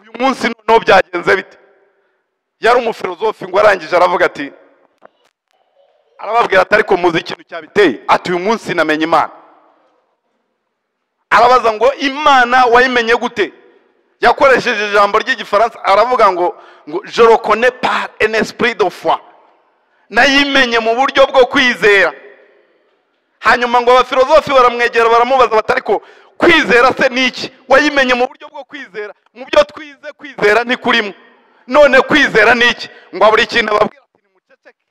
uyu munsi noneho byagenze bite yari umufilozofi ngo arangije aravuga ati arababwira ati ariko muzi ikintu cyabiteye ati uyu munsi namenye imana arabaza ngo imana wayimenye gute yakoresheje ijambo ry'igifaransa aravuga ngo ngo jorokone par en esprit de foi nayimenye mu buryo bwo kwizera hanyuma ngo abafilozofi baramwegera baramubaza bati ariko kwizera se ni iki wayimenye mu buryo bwo kwizera mu byo twize kwizera ntikurimo none kwizera ni iki ngo buri kintu ababwira ati nimuceceke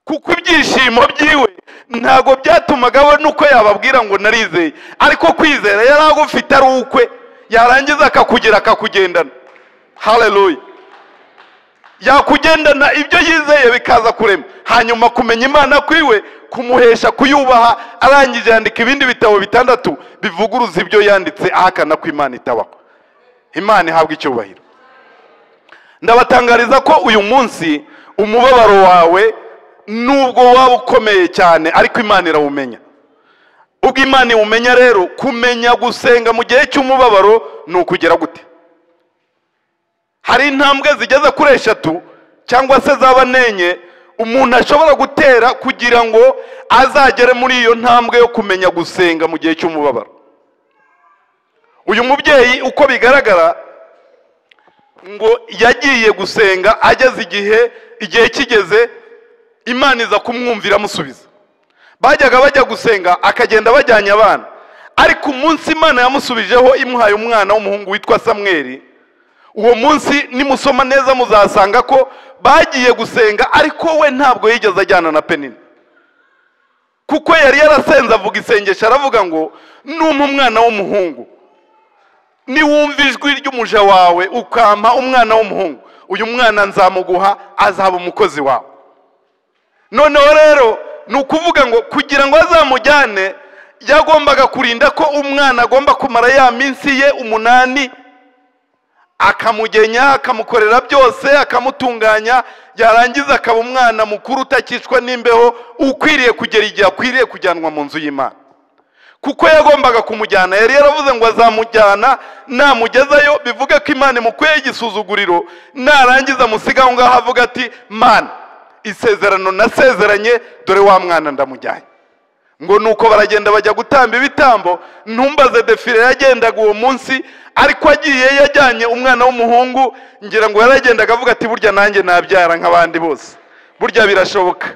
kuko ibyishimo byiwe ntabwo byatumaga abona uko yababwira ngo narizeye ariko kwizera yari agufite ari ukwe yarangiza akakugira akakugendana haleluya yakugendana ibyo yizeye bikaza kurema hanyuma kumenya imana kwiwe kumuhesha kuyubaha arangije yandika ibindi bitabo bitandatu bivuguruza ibyo yanditse ahakana ko imana itabaho imana ihabwa icyubahiro ndabatangariza ko uyu munsi umubabaro wawe nubwo waba ukomeye cyane ariko imana irawumenya ubwo imana iwumenya rero kumenya gusenga mu gihe cy'umubabaro ni ukugera gute hari intambwe zigeze kuri eshatu cyangwa se zaba n'enye umuntu ashobora gutera kugira ngo azagere muri iyo ntambwe yo kumenya gusenga mu gihe cy'umubabaro uyu mubyeyi uko bigaragara ngo yagiye gusenga ageze igihe igihe kigeze imana iza kumwumvira amusubiza bajyaga bajya gusenga akagenda bajyanye abana ariko umunsi imana yamusubijeho imuhaye umwana w'umuhungu witwa samweri uwo munsi nimusoma neza muzasanga ko bagiye gusenga ariko we ntabwo yigeze ajyana na penini kuko yari yarasenze avuga isengesho aravuga ngo numpa umwana w'umuhungu niwumva ijwi ry'umuja wawe ukampa umwana w'umuhungu uyu mwana nzamuguha azaba umukozi wawe noneho rero ni ukuvuga ngo kugira ngo azamujyane yagombaga kurinda ko umwana agomba kumara ya minsi ye umunani akamugenya akamukorera byose akamutunganya yarangiza akaba umwana mukuru utakicwa n'imbeho ukwiriye kugera igihe akwiriye kujyanwa mu nzu y'imana kuko yagombaga kumujyana yari yaravuze ngo azamujyana namugezayo bivuge ko imana imukuyeho igisuzuguriro narangiza amusiga aho ngaho avuga ati mana isezerano nasezeranye dore wa mwana ndamujyanye ngo nuko baragenda bajya gutamba ibitambo ntumbaze defire yagendaga uwo munsi ariko agiye yajyanye umwana w'umuhungu ngira ngo yaragendaga avuga ati burya nanjye nabyara nk'abandi bose burya birashoboka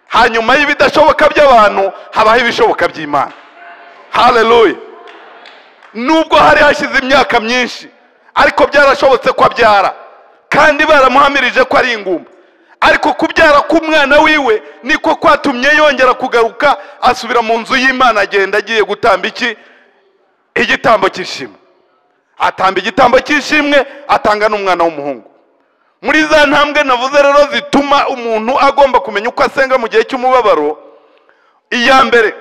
hanyuma y'ibidashoboka by'abantu habaho ibishoboka by'imana haleluya nubwo hari hashize imyaka myinshi ariko byarashobotse ko abyara kandi baramuhamirije ko ari ingumba ariko kubyara k'umwana wiwe niko kwatumye yongera kugaruka asubira mu nzu y'imana agenda agiye gutamba iki igitambo cy'ishimwe atamba igitambo cy'ishimwe atanga n'umwana w'umuhungu muri za ntambwe navuze rero zituma umuntu agomba kumenya uko asenga mu gihe cy'umubabaro iya mbere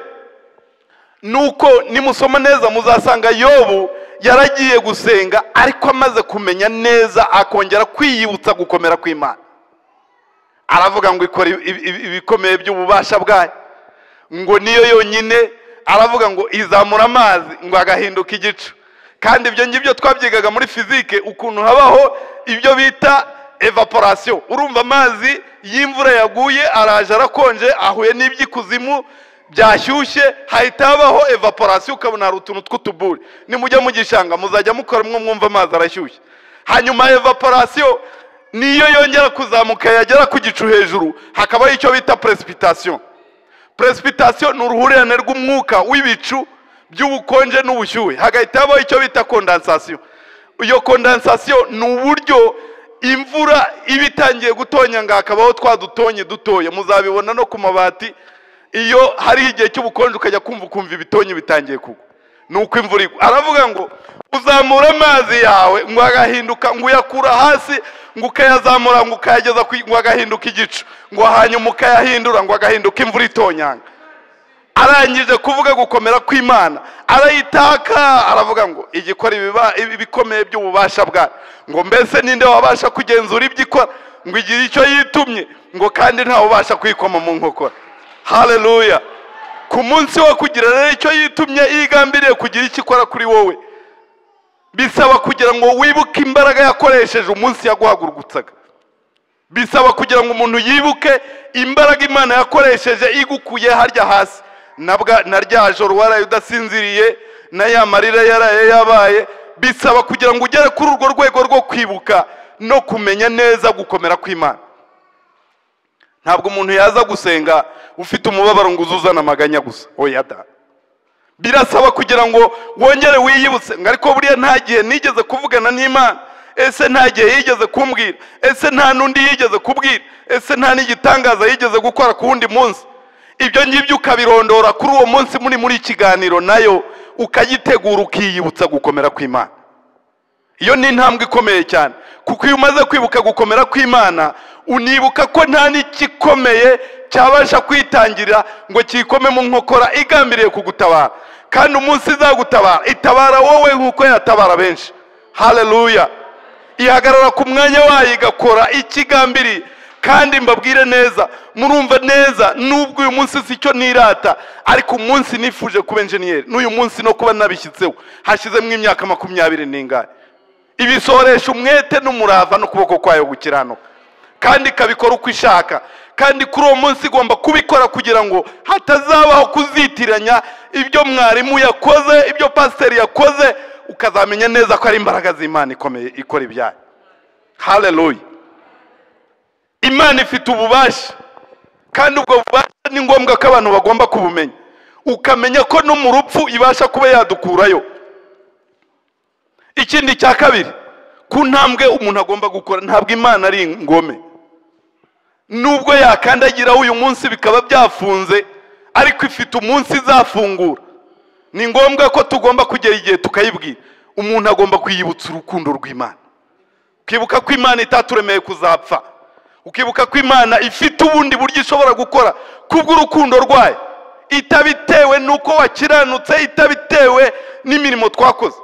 ni uko nimusoma neza muzasanga yobu yaragiye gusenga ariko amaze kumenya neza akongera kwiyibutsa gukomera kw'imana aravuga ngo ikora ibikomeye by'ububasha bwayo ngo niyo yonyine aravuga ngo izamura amazi ngo agahinduka igicu kandi ibyo ngibyo twabyigaga muri fizike ukuntu habaho ibyo bita evaporasiyo urumva amazi y'imvura yaguye araje arakonje ahuye n'iby'ikuzimu byashyushye hahita habaho evaporasiyo ukabona hari utuntu tw'utuburi nimujya mu gishanga muzajya mukora mwo mwumva amazi arashyushye hanyuma evaporasiyo niyo yongera kuzamuka yagera ku gicu hejuru hakabaho icyo bita peresipitasiyo peresipitasiyo ni uruhurirane rw'umwuka w'ibicu by'ubukonje n'ubushyuhe hagahita habaho icyo bita kondansasiyo iyo kondansasiyo ni uburyo imvura iba itangiye gutonyanga hakabaho twa dutonye dutoya muzabibona no ku mabati iyo hariho igihe cy'ubukonje ukajya kumva ukumva ibitonyi bitangiye kugwa ni uko imvura igwa aravuga ngo uzamura amazi yawe ngo agahinduka ngo uyakura hasi ngo ukayazamura ngo ukayageza ngo agahinduka igicu ngo hanyuma ukayahindura ngo agahinduka imvura itonyanga arangije kuvuga gukomera kw'imana arayitaka aravuga ngo igikora ibikomeye by'ububasha bwayo ngo mbese ninde wabasha kugenzura ibyo ikora ngo igire icyo yitumye ngo kandi ntawe ubasha kuyikoma mu nkokora haleluya ku munsi wo kugira rero icyo yitumye yigambiriye kugira icyo ikora kuri wowe bisaba kugira ngo wibuke imbaraga yakoresheje umunsi yaguhagurutsaga bisaba kugira ngo umuntu yibuke imbaraga imana yakoresheje igukuye harya hasi na rya joro waraye udasinziriye na ya marira yaraye yabaye bisaba kugira ngo ugere kuri urwo rwego rwo kwibuka no kumenya neza gukomera kw'imana ntabwo umuntu yaza gusenga ufite umubabaro ngo uze uzana amaganya gusa oya da birasaba kugira ngo wongere wiyibutse ngo ariko buriya nta gihe nigeze kuvugana n'imana ese nta gihe yigeze kumbwira ese nta n'undi yigeze kubwira ese nta n'igitangaza yigeze gukora ku wundi munsi ibyo ngibyo ukabirondora kuri uwo munsi muri muri ikiganiro nayo ukayitegura ukiyibutsa gukomera kw'imana iyo ni intambwe ikomeye cyane kuko iyo umaze kwibuka gukomera kw'imana unibuka ko nta n'igikomeye cyabasha kwitangira ngo cyikome mu nkokora igambiriye kugutabara kandi umunsi izagutabara itabara wowe nk'uko yatabara benshi hareruya ihagarara ku mwanya wayo igakora ikigambiriye kandi mbabwire neza murumva neza nubwo uyu munsi si cyo nirata ariko umunsi nifuje kuba enjeniyeri n'uyu munsi no kuba nabishyitseho hashyizemo imyaka makumyabiri n'ingani ibisoresha umwete n'umurava n'ukuboko kwayo gukiranuka kandi ikabikora uko ishaka kandi kuri uwo munsi igomba kubikora kugira ngo hatazabaho kuzitiranya ibyo mwarimu yakoze ibyo pasiteri yakoze ukazamenya neza ko ari imbaraga z'imana ikomeye ikora ibyayo hareruya imana ifite ububasha kandi ubwo bubasha ni ngombwa ko abantu bagomba kubumenya ukamenya ko no mu rupfu ibasha kuba yadukurayo ikindi cya kabiri ku ntambwe umuntu agomba gukora ntabwo imana ari ingome nubwo yakandagiraho uyu munsi bikaba byafunze ariko ifite umunsi izafungura ni ngombwa ko tugomba kugera igihe tukayibwira umuntu agomba kwiyibutsa urukundo rw'imana kwibuka ko imana itaturemeye kuzapfa ukibuka ko imana ifite ubundi buryo ishobora gukora kubw'urukundo rwayo itabitewe n'uko wakiranutse itabitewe n'imirimo twakoze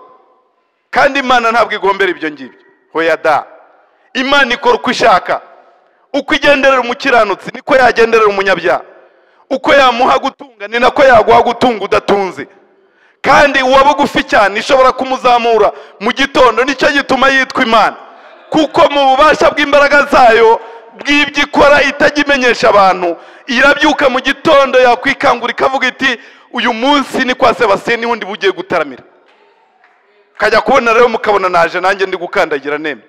kandi imana ntabwo igombera ibyo ngibyo hoya da imana ikora uko ishaka uko igenderera umukiranutsi niko yagenderera umunyabyaha uko yamuha gutunga ni nako yaguha gutunga udatunze kandi uwaba ugufi cyane ishobora kumuzamura mu gitondo nicyo gituma yitwa imana kuko mu bubasha bw'imbaraga zayo bw'ibyo ikora itajya imenyesha abantu irabyuka mu gitondo yakwikangura ikavuga iti uyu munsi ni kwa sebasiyeni wundi bugiye gutaramira ukajya kubona rero mukabona naje nanjye ndi gukandagira neme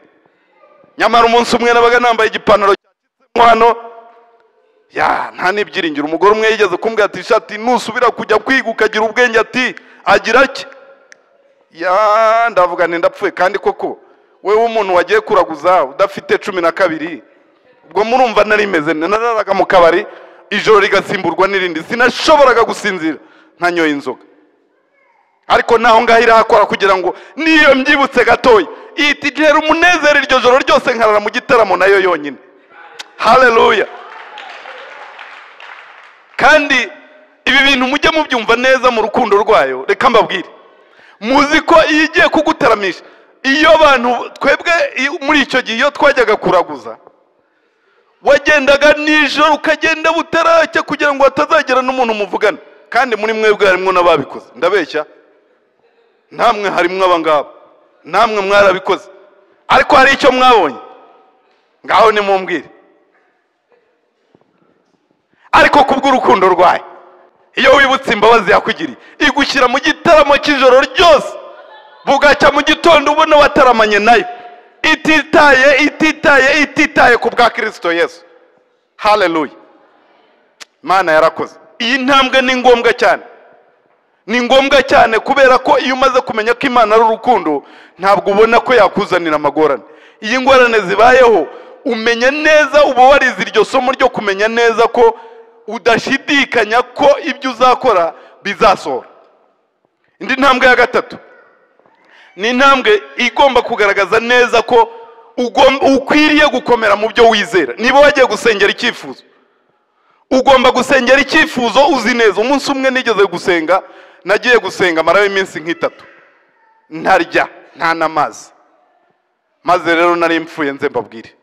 nyamara umunsi umwe nabaga nambaye igipantaro cyacitsemo hano ya nta n'ibyiringiro umugore umwe yigeze kumbwira ati ishati nusubira kujya kwiga ukagira ubwenge ati agira ake ya ndavuga nti ndapfuye kandi koko wewe umuntu wagiye kuraguza udafite cumi na kabiri ubwo murumva nari meze nararaga mu kabari ijoro rigasimburwa n'irindi sinashoboraga gusinzira ntanyoye inzoga ariko naho ngaho irahakora kugira ngo niyo mbyibutse gatoya itijera umunezero iryo joro ryose nkarara mu gitaramo nayo yonyine hareruya kandi ibi bintu mujye mubyumva neza mu rukundo rwayo reka mbabwire muzi ko iyo igiye kugutaramisha iyo abantu twebwe muri icyo gihe iyo twajyaga kuraguza wagendaga nijoro ukagenda butaracya kugira ngo hatazagera n'umuntu muvugana kandi muri mwebwe harimo n'ababikoze ndabeshya namwe harimo abangaba namwe mwarabikoze ariko hari icyo mwabonye ngaho nimumbwire ariko kubw'urukundo rwayo iyo wibutse imbabazi yakugiriye igushyira mu gitaramo cy'ijoro ryose bugacya mu gitondo ubona wataramanye nayo ititaye ititaye ititaye ku bwa kirisito yesu hareruya imana yarakoze iyi ntambwe ni ngombwa cyane ni ngombwa cyane kubera ko iyo umaze kumenya ko imana ari urukundo ntabwo ubona ko yakuzanira amagorane iyo ingorane zibayeho umenya neza uba warize iryo somo ryo kumenya neza ko udashidikanya ko ibyo uzakora bizasohora indi ntambwe ya gatatu ni intambwe igomba kugaragaza neza ko ukwiriye gukomera mu byo wizera niba wagiye gusengera icyifuzo ugomba gusengera icyifuzo uzi neza umunsi umwe nigeze gusenga nagiye gusenga amarayo y'iminsi nk'itatu ntarya nta n'amazi maze rero nari mfuye nze mbabwire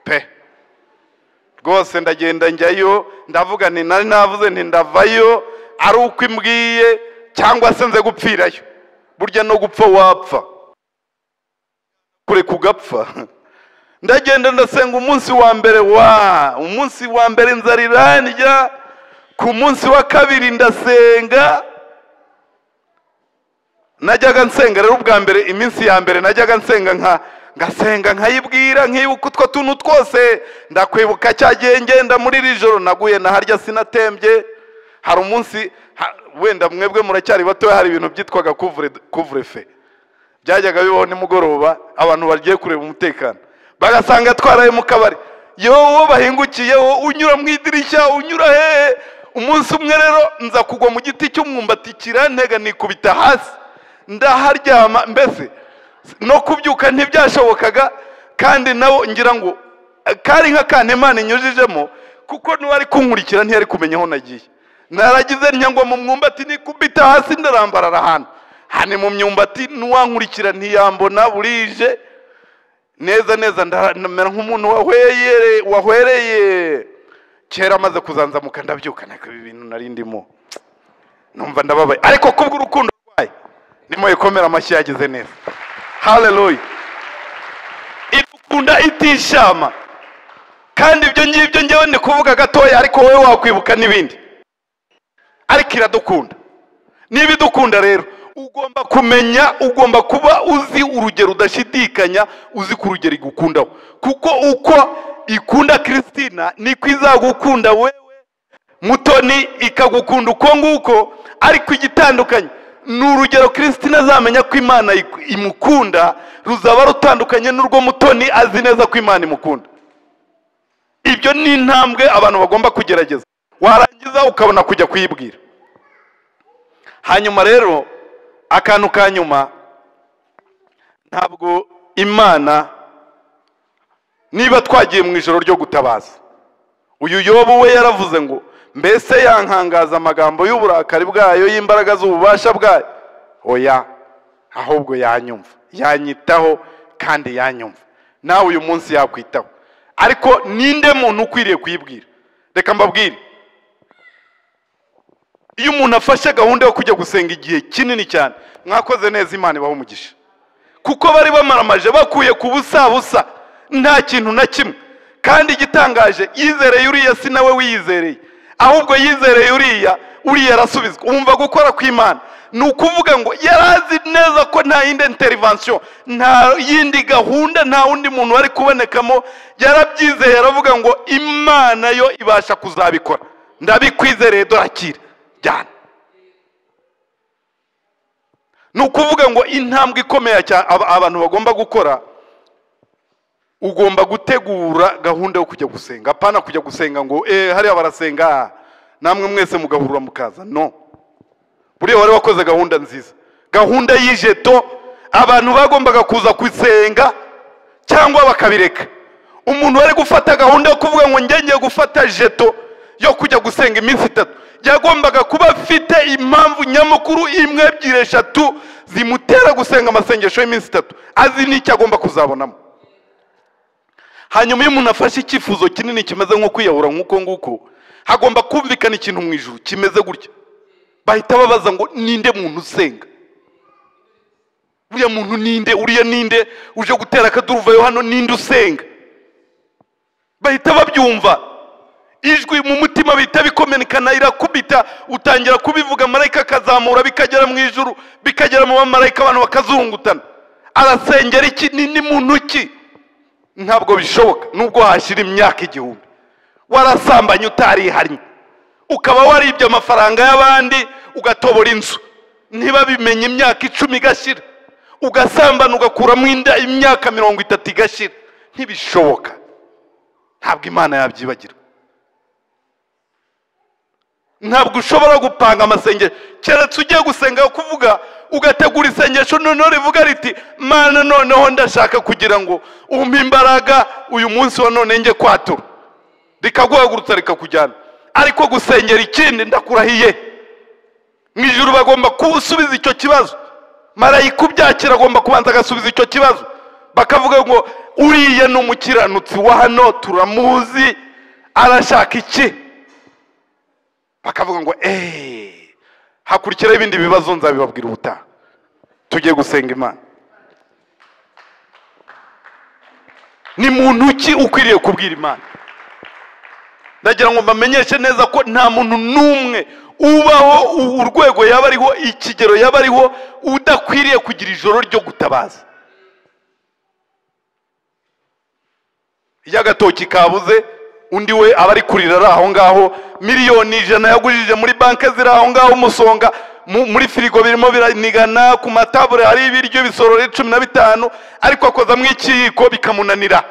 pe rwose ndagenda njyayo ndavuga nti nari navuze nti ndavayo ari uko imbwiye cyangwa se nze gupfirayo burya no gupfa wapfa kure kugapfa ndagenda ndasenga umunsi wa mbere wa umunsi wa mbere inzara irandya ku munsi wa kabiri ndasenga najyaga nsenga rero ubwa mbere iminsi ya mbere najyaga nsenga nka ngasenga nkayibwira nkibuka utwo tuntu twose ndakwibuka cya gihe ngenda muri iri joro naguye na harya sinatembye hari umunsi ha- wenda mwebwe muracyari batoya hari ibintu byitwaga kuvurefe byajyaga bibaho nimugoroba abantu bagiye kureba umutekano bagasanga twaraye mu kabari yowo bahingukiyeho unyura mu idirishya unyura hehe umunsi umwe rero nza kugwa mu giti cy'umwumbati kirantega nikubita hasi ndaharyama mbese no kubyuka ntibyashobokaga kandi nabo ngira ngo kari nk'akantu imana inyujijemo kuko n'uwari kunkurikira ntiyari kumenya aho nagiye naragize ntiyangwa mu mwumbati nikubita hasi ndarambarara hano hani mu myumbati n'uwankurikira ntiyambona burije neza neza ndamera nk'umuntu wahweyere- wahwereye kera amaze kuzanzamuka ndabyuka ntabwo ibi bintu nari ndimo numva ndababaye ariko kubw'urukundo rwayo nimo ikomera amashyi yagize neza haleluya idukunda itishama kandi ibyo ngibyo ngewe ni kuvuga gatoya ariko wowe wakwibuka n'ibindi ariko iradukunda niba idukunda rero ugomba kumenya ugomba kuba uzi urugero udashidikanya uzi ku rugero igukundaho kuko uko ikunda christina niko izagukunda wewe mutoni ikagukunda uko nguko ariko igitandukanye ni urugero christina azamenya ko imana iku- imukunda ruzaba rutandukanye n'urwo mutoni azi neza ko imana imukunda ibyo ni intambwe abantu bagomba kugerageza warangiza ukabona kujya kuyibwira hanyuma rero akantu ka nyuma ntabwo imana niba twagiye mu ijoro ryo gutabaza uyu yobu we yaravuze ngo mbese yankangaza amagambo y'uburakari bwayo y'imbaraga z'ububasha bwayo oya ahubwo yanyumva yanyitaho kandi yanyumva nawe uyu munsi yakwitaho ariko ninde muntu ukwiriye kuyibwira reka mbabwire iyo umuntu afashe gahunda yo kujya gusenga igihe kinini cyane mwakoze neza imana ibaha umugisha kuko bari bamaramaje bakuye ku busa busa nta kintu na kimwe kandi igitangaje yizereye uriya si nawe wiyizereye ahubwo yizereye uriya uriya arasubizwa wumva gukora kw'imana ni ukuvuga ngo yari azi neza ko nta yindi interivansiyo nta yindi gahunda nta wundi muntu wari kubonekamo yarabyizeye aravuga ngo imana yo ibasha kuzabikora ndabikwizereye dorakira jyana ni ukuvuga ngo intambwe ikomeye cyane aba- abantu bagomba gukora ugomba gutegura gahunda yo kujya gusenga apana kujya gusenga ngo eh hariya barasenga namwe mwese mugahurura mukaza no buriya wari wakoze gahunda nziza gahunda y'ijeto abantu bagombaga kuza gusenga cyangwa bakabireka umuntu wari gufata gahunda yo kuvuga ngo njye ngiye gufata jeto yo kujya gusenga iminsi itatu yagombaga kuba afite impamvu nyamukuru imwe ebyiri eshatu zimutera gusenga amasengesho y'iminsi itatu azi n'icyo agomba kuzabonamo hanyuma iyo umuntu afashe icyifuzo kinini kimeze nko kwiyahura nk'uko nguko hagomba kumvikana ikintu mu ijuru kimeze gutya bahita babaza ngo ninde muntu usenga uriya muntu ninde uriya ninde uje gutera akaduruvayo hano ninde usenga bahita babyumva ijwi mu mutima bihita bikomenekana irakubita utangira kubivuga marayika akazamura bikagera mu ijuru bikagera mu bamarayika abantu bakazungutana arasengera iki ni ni muntu ki ntabwo bishoboka nubwo hashyira imyaka igihumbi warasambanye utarihannye ukaba waribye amafaranga y'abandi ugatobora inzu niba bimenya imyaka icumi igashira ugasambana ugakuramo inda imyaka mirongo itatu igashira ntibishoboka ntabwo imana yabyibagira ntabwo ushobora gupanga amasengesho keretse ugiye gusenga kuvuga ugategura isengesho noneho rivuga riti mana noneho ndashaka kugira ngo umpe imbaraga uyu munsi wa none njye kwatura rikaguhagurutsa rikakujyana ariko gusengera ikindi ndakurahiye mu ijuru bagomba gusubiza icyo kibazo marayika ubyakira agomba kubanza agasubiza icyo kibazo bakavuga ngo uriya ni umukiranutsi wa hano turamuzi arashaka iki bakavuga ngo eee hakurikiraho ibindi bibazo nzabibabwira ubutaha tugiye gusenga imana ni muntu ki ukwiriye kubwira imana ndagira ngo mbamenyeshe neza ko nta muntu n'umwe ubaho u- urwego yaba ariho ikigero yaba ariho udakwiriye kugira ijoro ryo gutabaza iyo agatoki kabuze undi we aba ari kurira ari aho ngaho miliyoni ijana yagujije muri banki ziri aho ngaho umusonga mu- muri firigo birimo biranigana ku matabure hari ibiryo bisorora cumi na bitanu ariko akozamo ikiyiko bikamunanira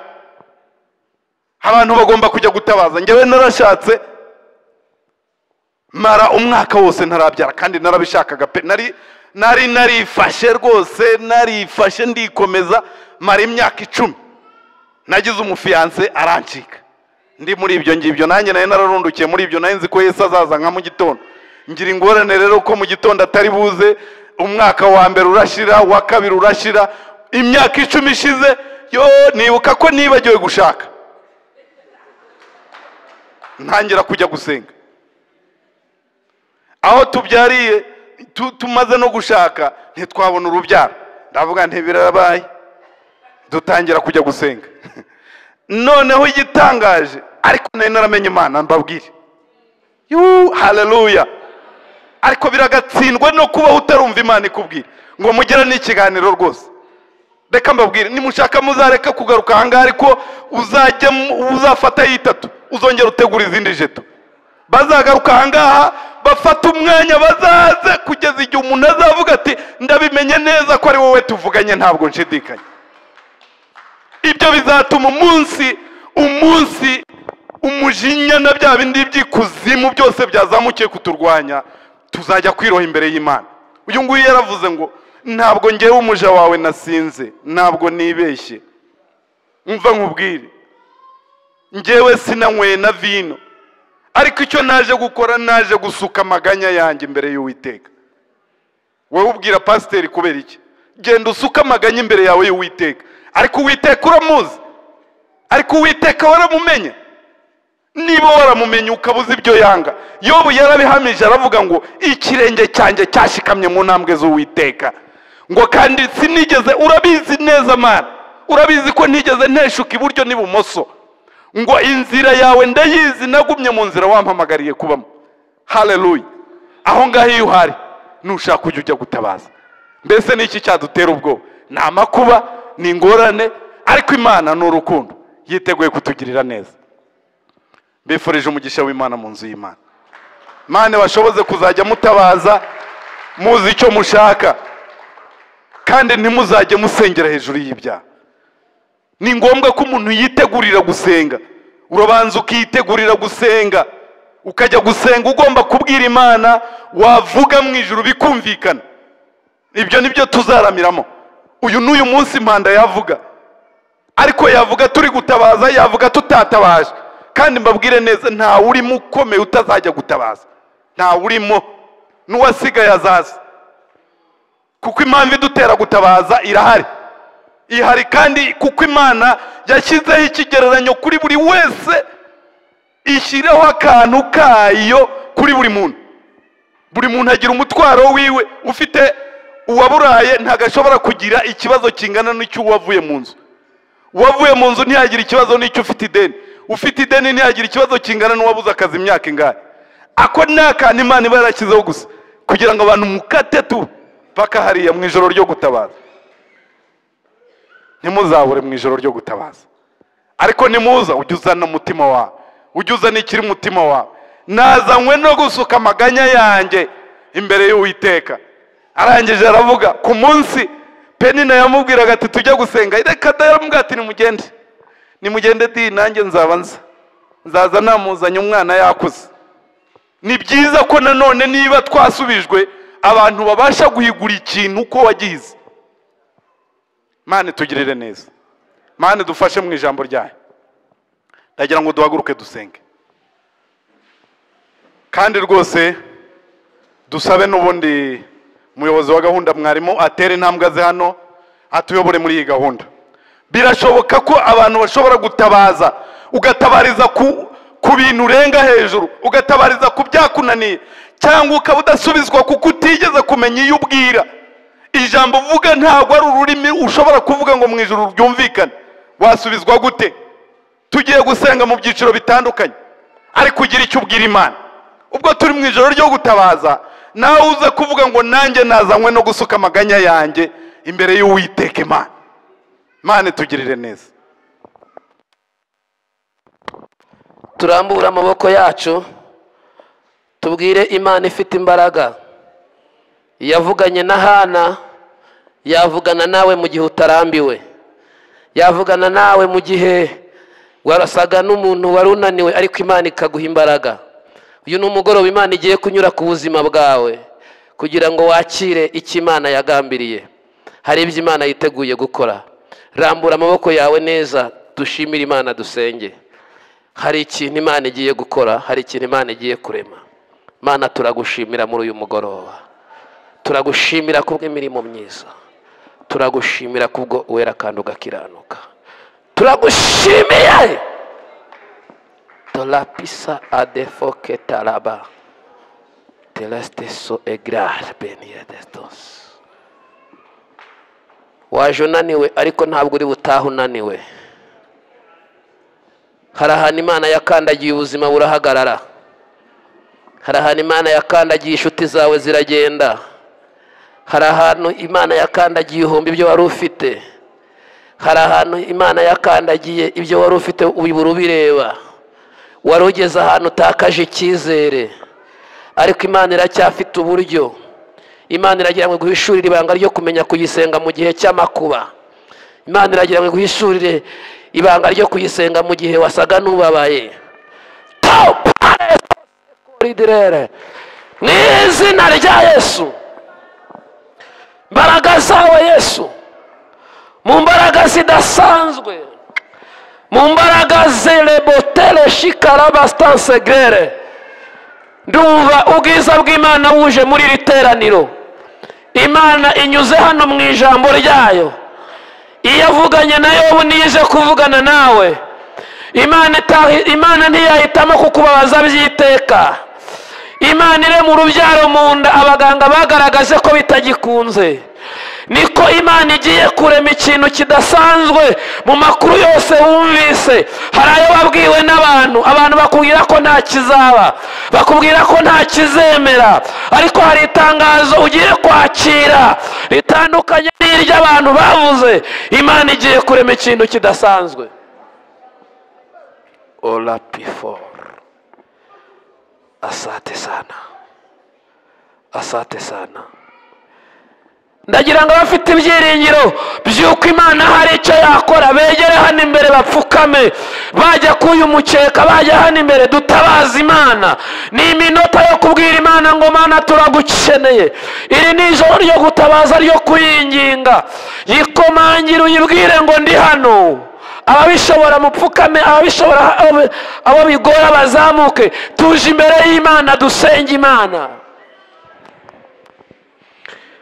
abantu bagomba kujya gutabaza njyewe narashatse mara umwaka wose ntarabyara kandi narabishakaga pe nari nari narifashe rwose narifashe ndikomeza mara imyaka icumi nagize umufiyanse arancika ndi muri ibyo ngibyo nanjye nari nararundukiye muri ibyo nari nzi ko yesu azaza nka mu gitondo ngira ingorane rero ko mu gitondo atari buze umwaka wa mbere urashira uwa kabiri urashira imyaka icumi ishize yo nibuka ko nibagiwe gushaka ntangira kujya gusenga aho tubyariye tu- tumaze no gushaka ntitwabona urubyaro ndavuga nti birabaye dutangira kujya gusenga noneho igitangaje ariko nari naramenye imana mbabwire yuu haleluya ariko biragatsindwa no kubaho utarumva imana ikubwira ngo mugere n'ikiganiro rwose reka mbabwire nimushaka muzareka kugaruka ahangaha ariko uzajya mu- uzafata yitatu uzongera utegura izindi jeto bazagaruka ahangaha bafata umwanya bazaze kugeza igihe umuntu azavuga ati ndabimenye neza ko ari wowe tuvuganye ntabwo nshidikanya ibyo bizatuma umunsi umunsi umujinya na bya bindi by'ikuzimu byose byazamukiye kuturwanya tuzajya kwiroha imbere y'imana uyu nguyu yaravuze ngo ntabwo ngewe umuja wawe nasinze ntabwo nibeshye mva nkubwire ngewe sinanyweye na vino ariko icyo naje gukora naje gusuka amaganya yanjye imbere y'uwiteka wowe ubwira pasiteri kubera iki genda usuke amaganya imbere yawe y'uwiteka ariko uwiteka uramuzi ariko uwiteka waramumenye niba waramumenye ukaba uzi ibyo yanga yobu yarabihamije aravuga ngo ikirenge cyanjye cyashikamye mu ntambwe z'uwiteka ngo kandi sinigeze urabizi neza mana urabizi ko ntigeze nteshuka iburyo n'ibumoso ngo inzira yawe ndayizi nagumye mu nzira wampamagariye kubamo haleluya aho ngaho iyo uhari nushaka ujya ujya gutabaza mbese ni iki cyadutera ubwoba ni amakuba ni ingorane ariko imana ni urukundo yiteguye kutugirira neza mbifurije umugisha w'imana mu nzu y'imana mane bashoboze kuzajya mutabaza muzi icyo mushaka kandi ntimuzajye musengera hejuru y'ibyaha ni ngombwa ko umuntu yitegurira gusenga urabanza ukitegurira gusenga ukajya gusenga ugomba kubwira imana wavuga mu ijuru bikumvikana ibyo ni byo tuzaramiramo uyu n'uyu munsi impanda yavuga ariko yavuga turi gutabaza yavuga tutatabaje kandi mbabwire neza ntawe urimo ukomeye utazajya gutabaza ntawe urimo n'uwasigaye azaza kuko impamvu idutera gutabaza irahari ihari kandi kuko imana yashyizeho ikigereranyo kuri buri wese ishyiraho akantu kayo kuri buri muntu buri muntu agira umutwaro wiwe ufite uwaburaye ntabwo ashobora kugira ikibazo kingana n'icy'uwavuye mu nzu uwavuye mu nzu ntiyagira ikibazo n'icyo ufite ideni ufite ideni ntiyagira ikibazo kingana n'uwabuze akazi imyaka ingahe ako ni akantu imana iba yarashyizeho gusa kugira ngo abantu mukate tu paka hariya mu ijoro ryo gutabaza ntimuzabure mu ijoro ryo gutabaza ariko nimuza ujye uzana umutima wawe ujye uzana ikiri mu mutima wawe nazanywe no gusuka amaganya yanjye imbere y'uwiteka arangije aravuga ku munsi penina yamubwiraga ati tujya gusenga reka da yaramubwira ati nimugende nimugende di nanjye nzaba nza nzaza namuzanye umwana yakuze ni byiza ko nanone niba twasubijwe abantu babasha guhigura ikintu uko wagize mane tugirire neza mane dufashe mu ijambo ryayo ndagira ngo duhaguruke dusenge kandi rwose dusabe n'ubundi umuyobozi wa gahunda mwarimu atera intambwe ze hano atuyobore muri iyi gahunda birashoboka ko abantu bashobora gutabaza ugatabariza ku, ku bintu urenga hejuru ugatabariza ku byakunaniye cyangwa ukaba udasubizwa kuko utigeze kumenya iyo ubwira ijambo uvuga ntabwo ari ururimi ushobora kuvuga ngo mu ijuru ryumvikane wasubizwa gute tugiye gusenga mu byiciro bitandukanye ariko ugira icyo ubwira imana ubwo turi mu ijoro ryo gutabaza nawe uza kuvuga ngo nanjye nazanywe no gusuka amaganya yanjye imbere y'uwiteka imana imana itugirire neza turambure amaboko yacu tubwire imana ifite imbaraga yavuganye na hana yavugana nawe mu gihe utarambiwe yavugana nawe mu gihe warasaga n'umuntu wari unaniwe ariko imana ikaguha imbaraga uyu ni umugoroba imana igiye kunyura ku buzima bwawe kugira ngo wakire icyo imana yagambiriye hari ibyo imana yiteguye gukora rambura amaboko yawe neza dushimire imana dusenge hari ikintu imana igiye gukora hari ikintu imana igiye kurema imana turagushimira muri uyu mugoroba turagushimira kubw'imirimo myiza turagushimira kubwo wera kandi ugakiranuka turagushimiye torapisa adefoke taraba tereste so egrare beniye desitosi waje unaniwe ariko ntabwo uri butahe unaniwe hari ahantu imana yakandagiye ubuzima burahagarara hari ahantu imana yakandagiye inshuti zawe ziragenda hari ahantu imana yakandagiye ihumbi ibyo wari ufite hari ahantu imana yakandagiye ibyo wari ufite ubibura ubireba wari ugeze ahantu utakaje icyizere ariko imana iracyafite uburyo imana iragira ngo guhishurire ibanga ryo kumenya kuyisenga mu gihe cy'amakuba imana iragira ngo guhishurire ibanga ryo kuyisenga mu gihe wasaga n'ubabaye mu izina rya yesu mbaraga zawe yesu mu mbaraga zidasanzwe mu mbaraga zerebotere shikaraba sitansegere ndumva ubwiza bw'imana wuje muri iri teraniro imana inyuze hano mu ijambo ryayo iyo avuganye nayo nize kuvugana nawe imana ntiyahitamo kukubabaza by'iteka imana irema urubyaro mu nda abaganga bagaragaje ko bitagikunze niko imana igiye kurema ikintu kidasanzwe mu makuru yose wumvise hari ayo wabwiwe n'abantu abantu bakubwira ko nta kizaba bakubwira ko nta kizemera ariko hari itangazo ugiye kwakira ritandukanye n'iry'abantu bavuze imana igiye kurema ikintu kidasanzwe orapiforu asate sana asate sana ndagira ngo abafite ibyiringiro by'uko imana hari icyo yakora begere hano imbere bapfukame bajya k'uyu mukeka bajya hano imbere dutabaza imana ni iminota yo kubwira imana ngo mana turagukeneye iri ni ijoro ryo gutabaza ryo kuyinginga yikomangire uyibwire ngo ndi hano ababishobora mupfukame ababishobora abo bigora bazamuke tuje imbere y'imana dusenge imana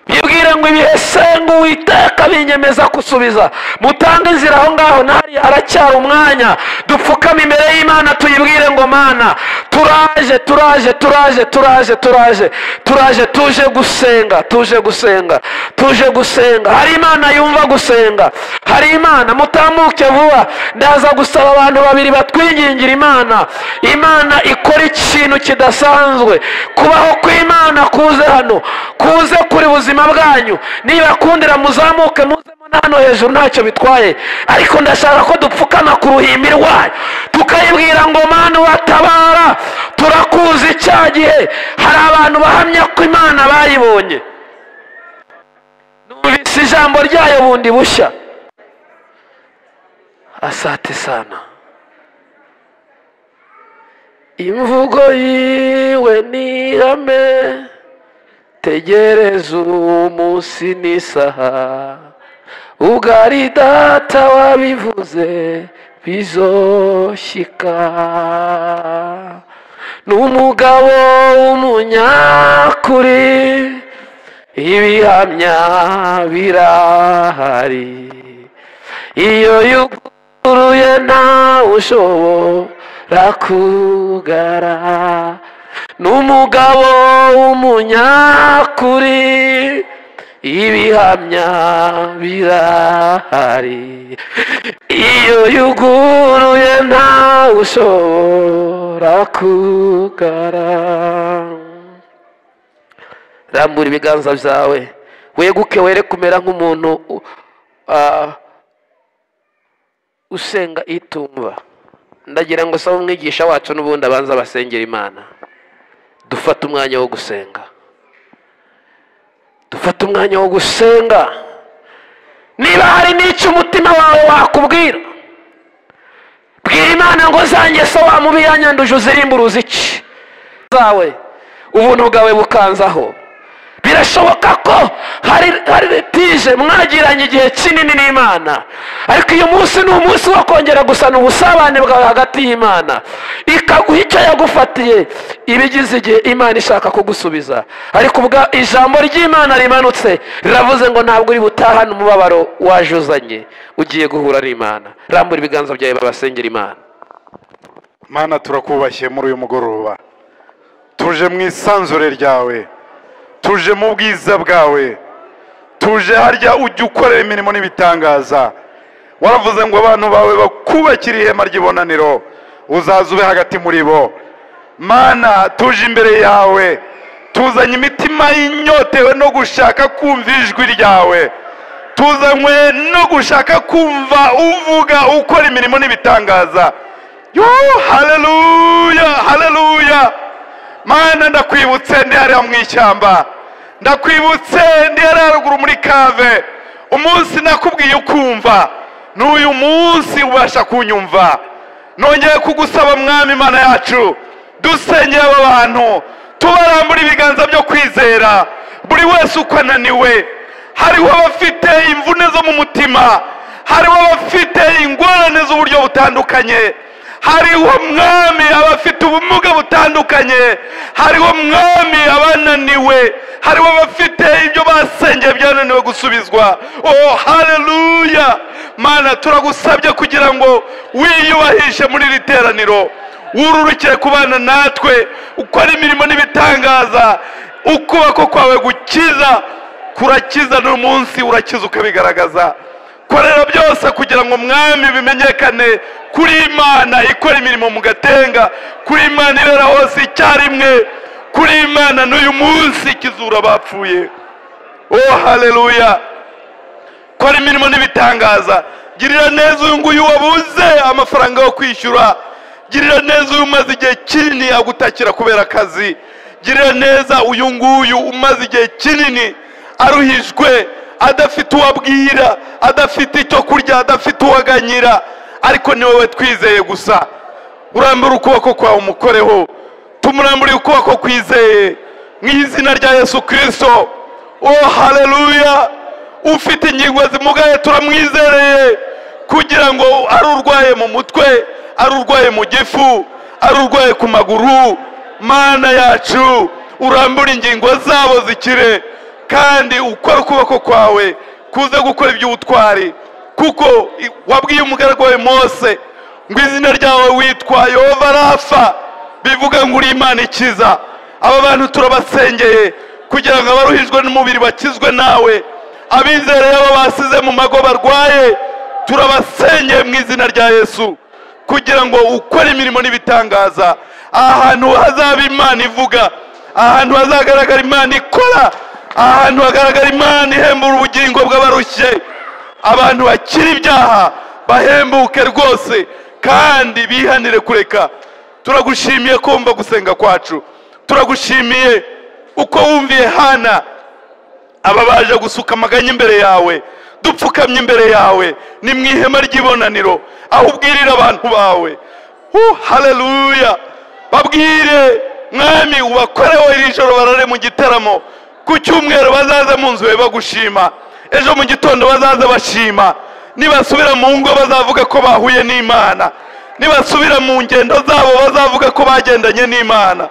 yibwire ngo ibihe senga uwiteka binyemeza gusubiza mutange inzira aho ngaho nahariya haracyari umwanya dupfukame imbere y'imana tuyibwire ngo mana turaje turaje turaje turaje turaje turaje tuje gusenga tuje gusenga tuje gusenga hari imana yumva gusenga hari imana mutamuke vuba ndaza gusaba abantu babiri batwingingira imana imana ikora ikintu kidasanzwe kubaho kw'imana kuze hano kuze kuri buzima bwanyu nibakundira muzamuke muzemo na hano hejuru ntacyo bitwaye ariko ndashaka ko dupfukama ku ruhimbi rwayo tukayibwira ngo mana watabara turakuzi cya gihe hari abantu bahamya ko imana bayibonye numvise ijambo ryayo bundi bushya asate sana imvugo yiwe ni ihame tegereza umunsi n'isaha ubwo ari data wabivuze bizoshyika ni umugabo w'umunyakuri ibihamya birahari iyo yuguruye ntawe ushobora kugara ni umugabo w'umunyakuri ibihamya birahari iyo yuguruye ntawe ushobora kugara rambura ibiganza byawe weguke were kumera nk'umuntu usenga itumba ndagira ngo sabe umwigisha wacu n'ubundi abanza basengera imana dufate umwanya wo gusenga dufate umwanya wo gusenga niba hari n'icyo umutima wawe wakubwira bwira imana ngo zanjye se wa mubi yanyanduje uzirimburuze iki zawe ubuntu bwawe bukanzaho birashoboka ko hari hari retije mwagiranye igihe kinini n'imana ariko uyu munsi ni umunsi wo kongera gusana ubusabane bwawe hagati y'imana ikaguha icyo yagufatiye ibigize igihe imana ishaka kugusubiza ariko ubwa ijambo ry'imana rimanutse riravuze ngo ntabwo uri butahane umubabaro wajuzanye ugiye guhura n'imana rambura ibiganza byawe babasengera imana mana turakubashye muri uyu mugoroba tuje mu isanzure ryawe tuje mu bwiza bwawe tuje harya ujya ukorera imirimo n'ibitangaza waravuze ngo abantu bawe bakubakire ihema ry'ibonaniro uzaza ube hagati muri bo mana tuje imbere yawe tuzanye imitima y'inyotewe no gushaka kumva ijwi ryawe tuzanywe no gushaka kumva uvuga ukora imirimo n'ibitangaza yoo haleluya haleluya mana ndakwibutse ndi hariya mu ishyamba ndakwibutse ndi hariya ruguru muri kave umunsi nakubwiye ukumva n'uyu munsi ubasha kunyumva nongeye kugusaba mwami imana yacu dusengere aba bantu tubarambura ibiganza byo kwizera buri wese uko ananiwe hariho abafite imvune zo mu mutima hariho abafite ingorane z'uburyo butandukanye hariho mwami abafite ubumuga butandukanye hariho mwami abananiwe hariho abafite ibyo basengeye byananiwe gusubizwa oh haleluya mana turagusabye kugira ngo wiyubahishe muri iri teraniro wururukire kubana natwe ukora imirimo n'ibitangaza ukuboko kwawe gukiza kurakiza n'uyu munsi urakiza ukabigaragaza korera byose kugira ngo mwami bimenyekane kuri imana ikora imirimo mu gatenga kuri imana ibera hose icyarimwe kuri imana n'uyu munsi ikizura bapfuye oh haleluya kora imirimo n'ibitangaza girira neza uyu nguyu wabuze amafaranga yo kwishyura girira neza uyu umaze igihe kinini agutakira kubera akazi girira neza uyu nguyu umaze igihe kinini aruhijwe adafite uwabwira adafite icyo kurya adafite uwaganyira ariko ni wowe twizeye gusa urambura ukuboko kwawe umukoreho tumurambure ukuboko kwizeye mu izina rya yesu kirisito oh haleluya ufite ingingo zimugaye turamwizereye kugira ngo ari urwaye mu mutwe ari urwaye mu gifu ari urwaye ku maguru mana yacu urambura ingingo zabo zikire kandi ukora ukuboko kwawe kuze gukora iby'ubutwari kuko wabwiye umugaragu wawe mose ngo izina ryawe witwa yehova rafa bivuga ngo uri imana ikiza aba bantu turabasengeye kugira ngo abaruhijwe n'umubiri bakizwe nawe abizereye abo basize mu mago barwaye turabasengeye mu izina rya yesu kugira ngo ukore imirimo n'ibitangaza ahantu hazaba imana ivuga ahantu hazagaragara imana ikora ahantu hagaragara imana ihembura ubugingo bw'abarushye abantu bakiri ibyaha bahembuke rwose kandi bihanire kureka turagushimiye ko wumva gusenga kwacu turagushimiye uko wumviye hana ababaje gusuka amaganya imbere yawe dupfukamye imbere yawe ni mu ihema ry'ibonaniro aho ubwirira abantu bawe hu haleluya babwire mwami ubakoreho iri joro barare mu gitaramo ku cyumweru bazaze mu nzu bagushima ejo mu gitondo bazaze bashima nibasubira mu ngo bazavuga ko bahuye n'imana nibasubira mu ngendo zabo bazavuga ko bagendanye n'imana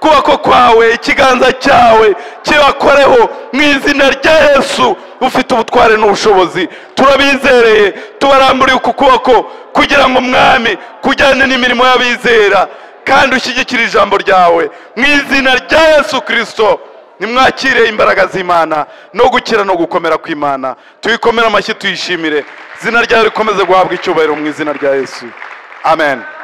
kubako kwawe ikiganza cyawe kibakoreho mu izina rya yesu ufite ubutware n'ubushobozi turabizereye tubaramburiye uku kuboko kugira ngo mwami kujyane n'imirimo y'abizera kandi ushyigikire ijambo ryawe mu izina rya yesu kirisito nimwakire imbaraga z'imana no gukira no gukomera kw'imana tuyikomere amashyi tuyishimire izina ryawe rikomeze guhabwa icyubahiro mu izina rya yesu amen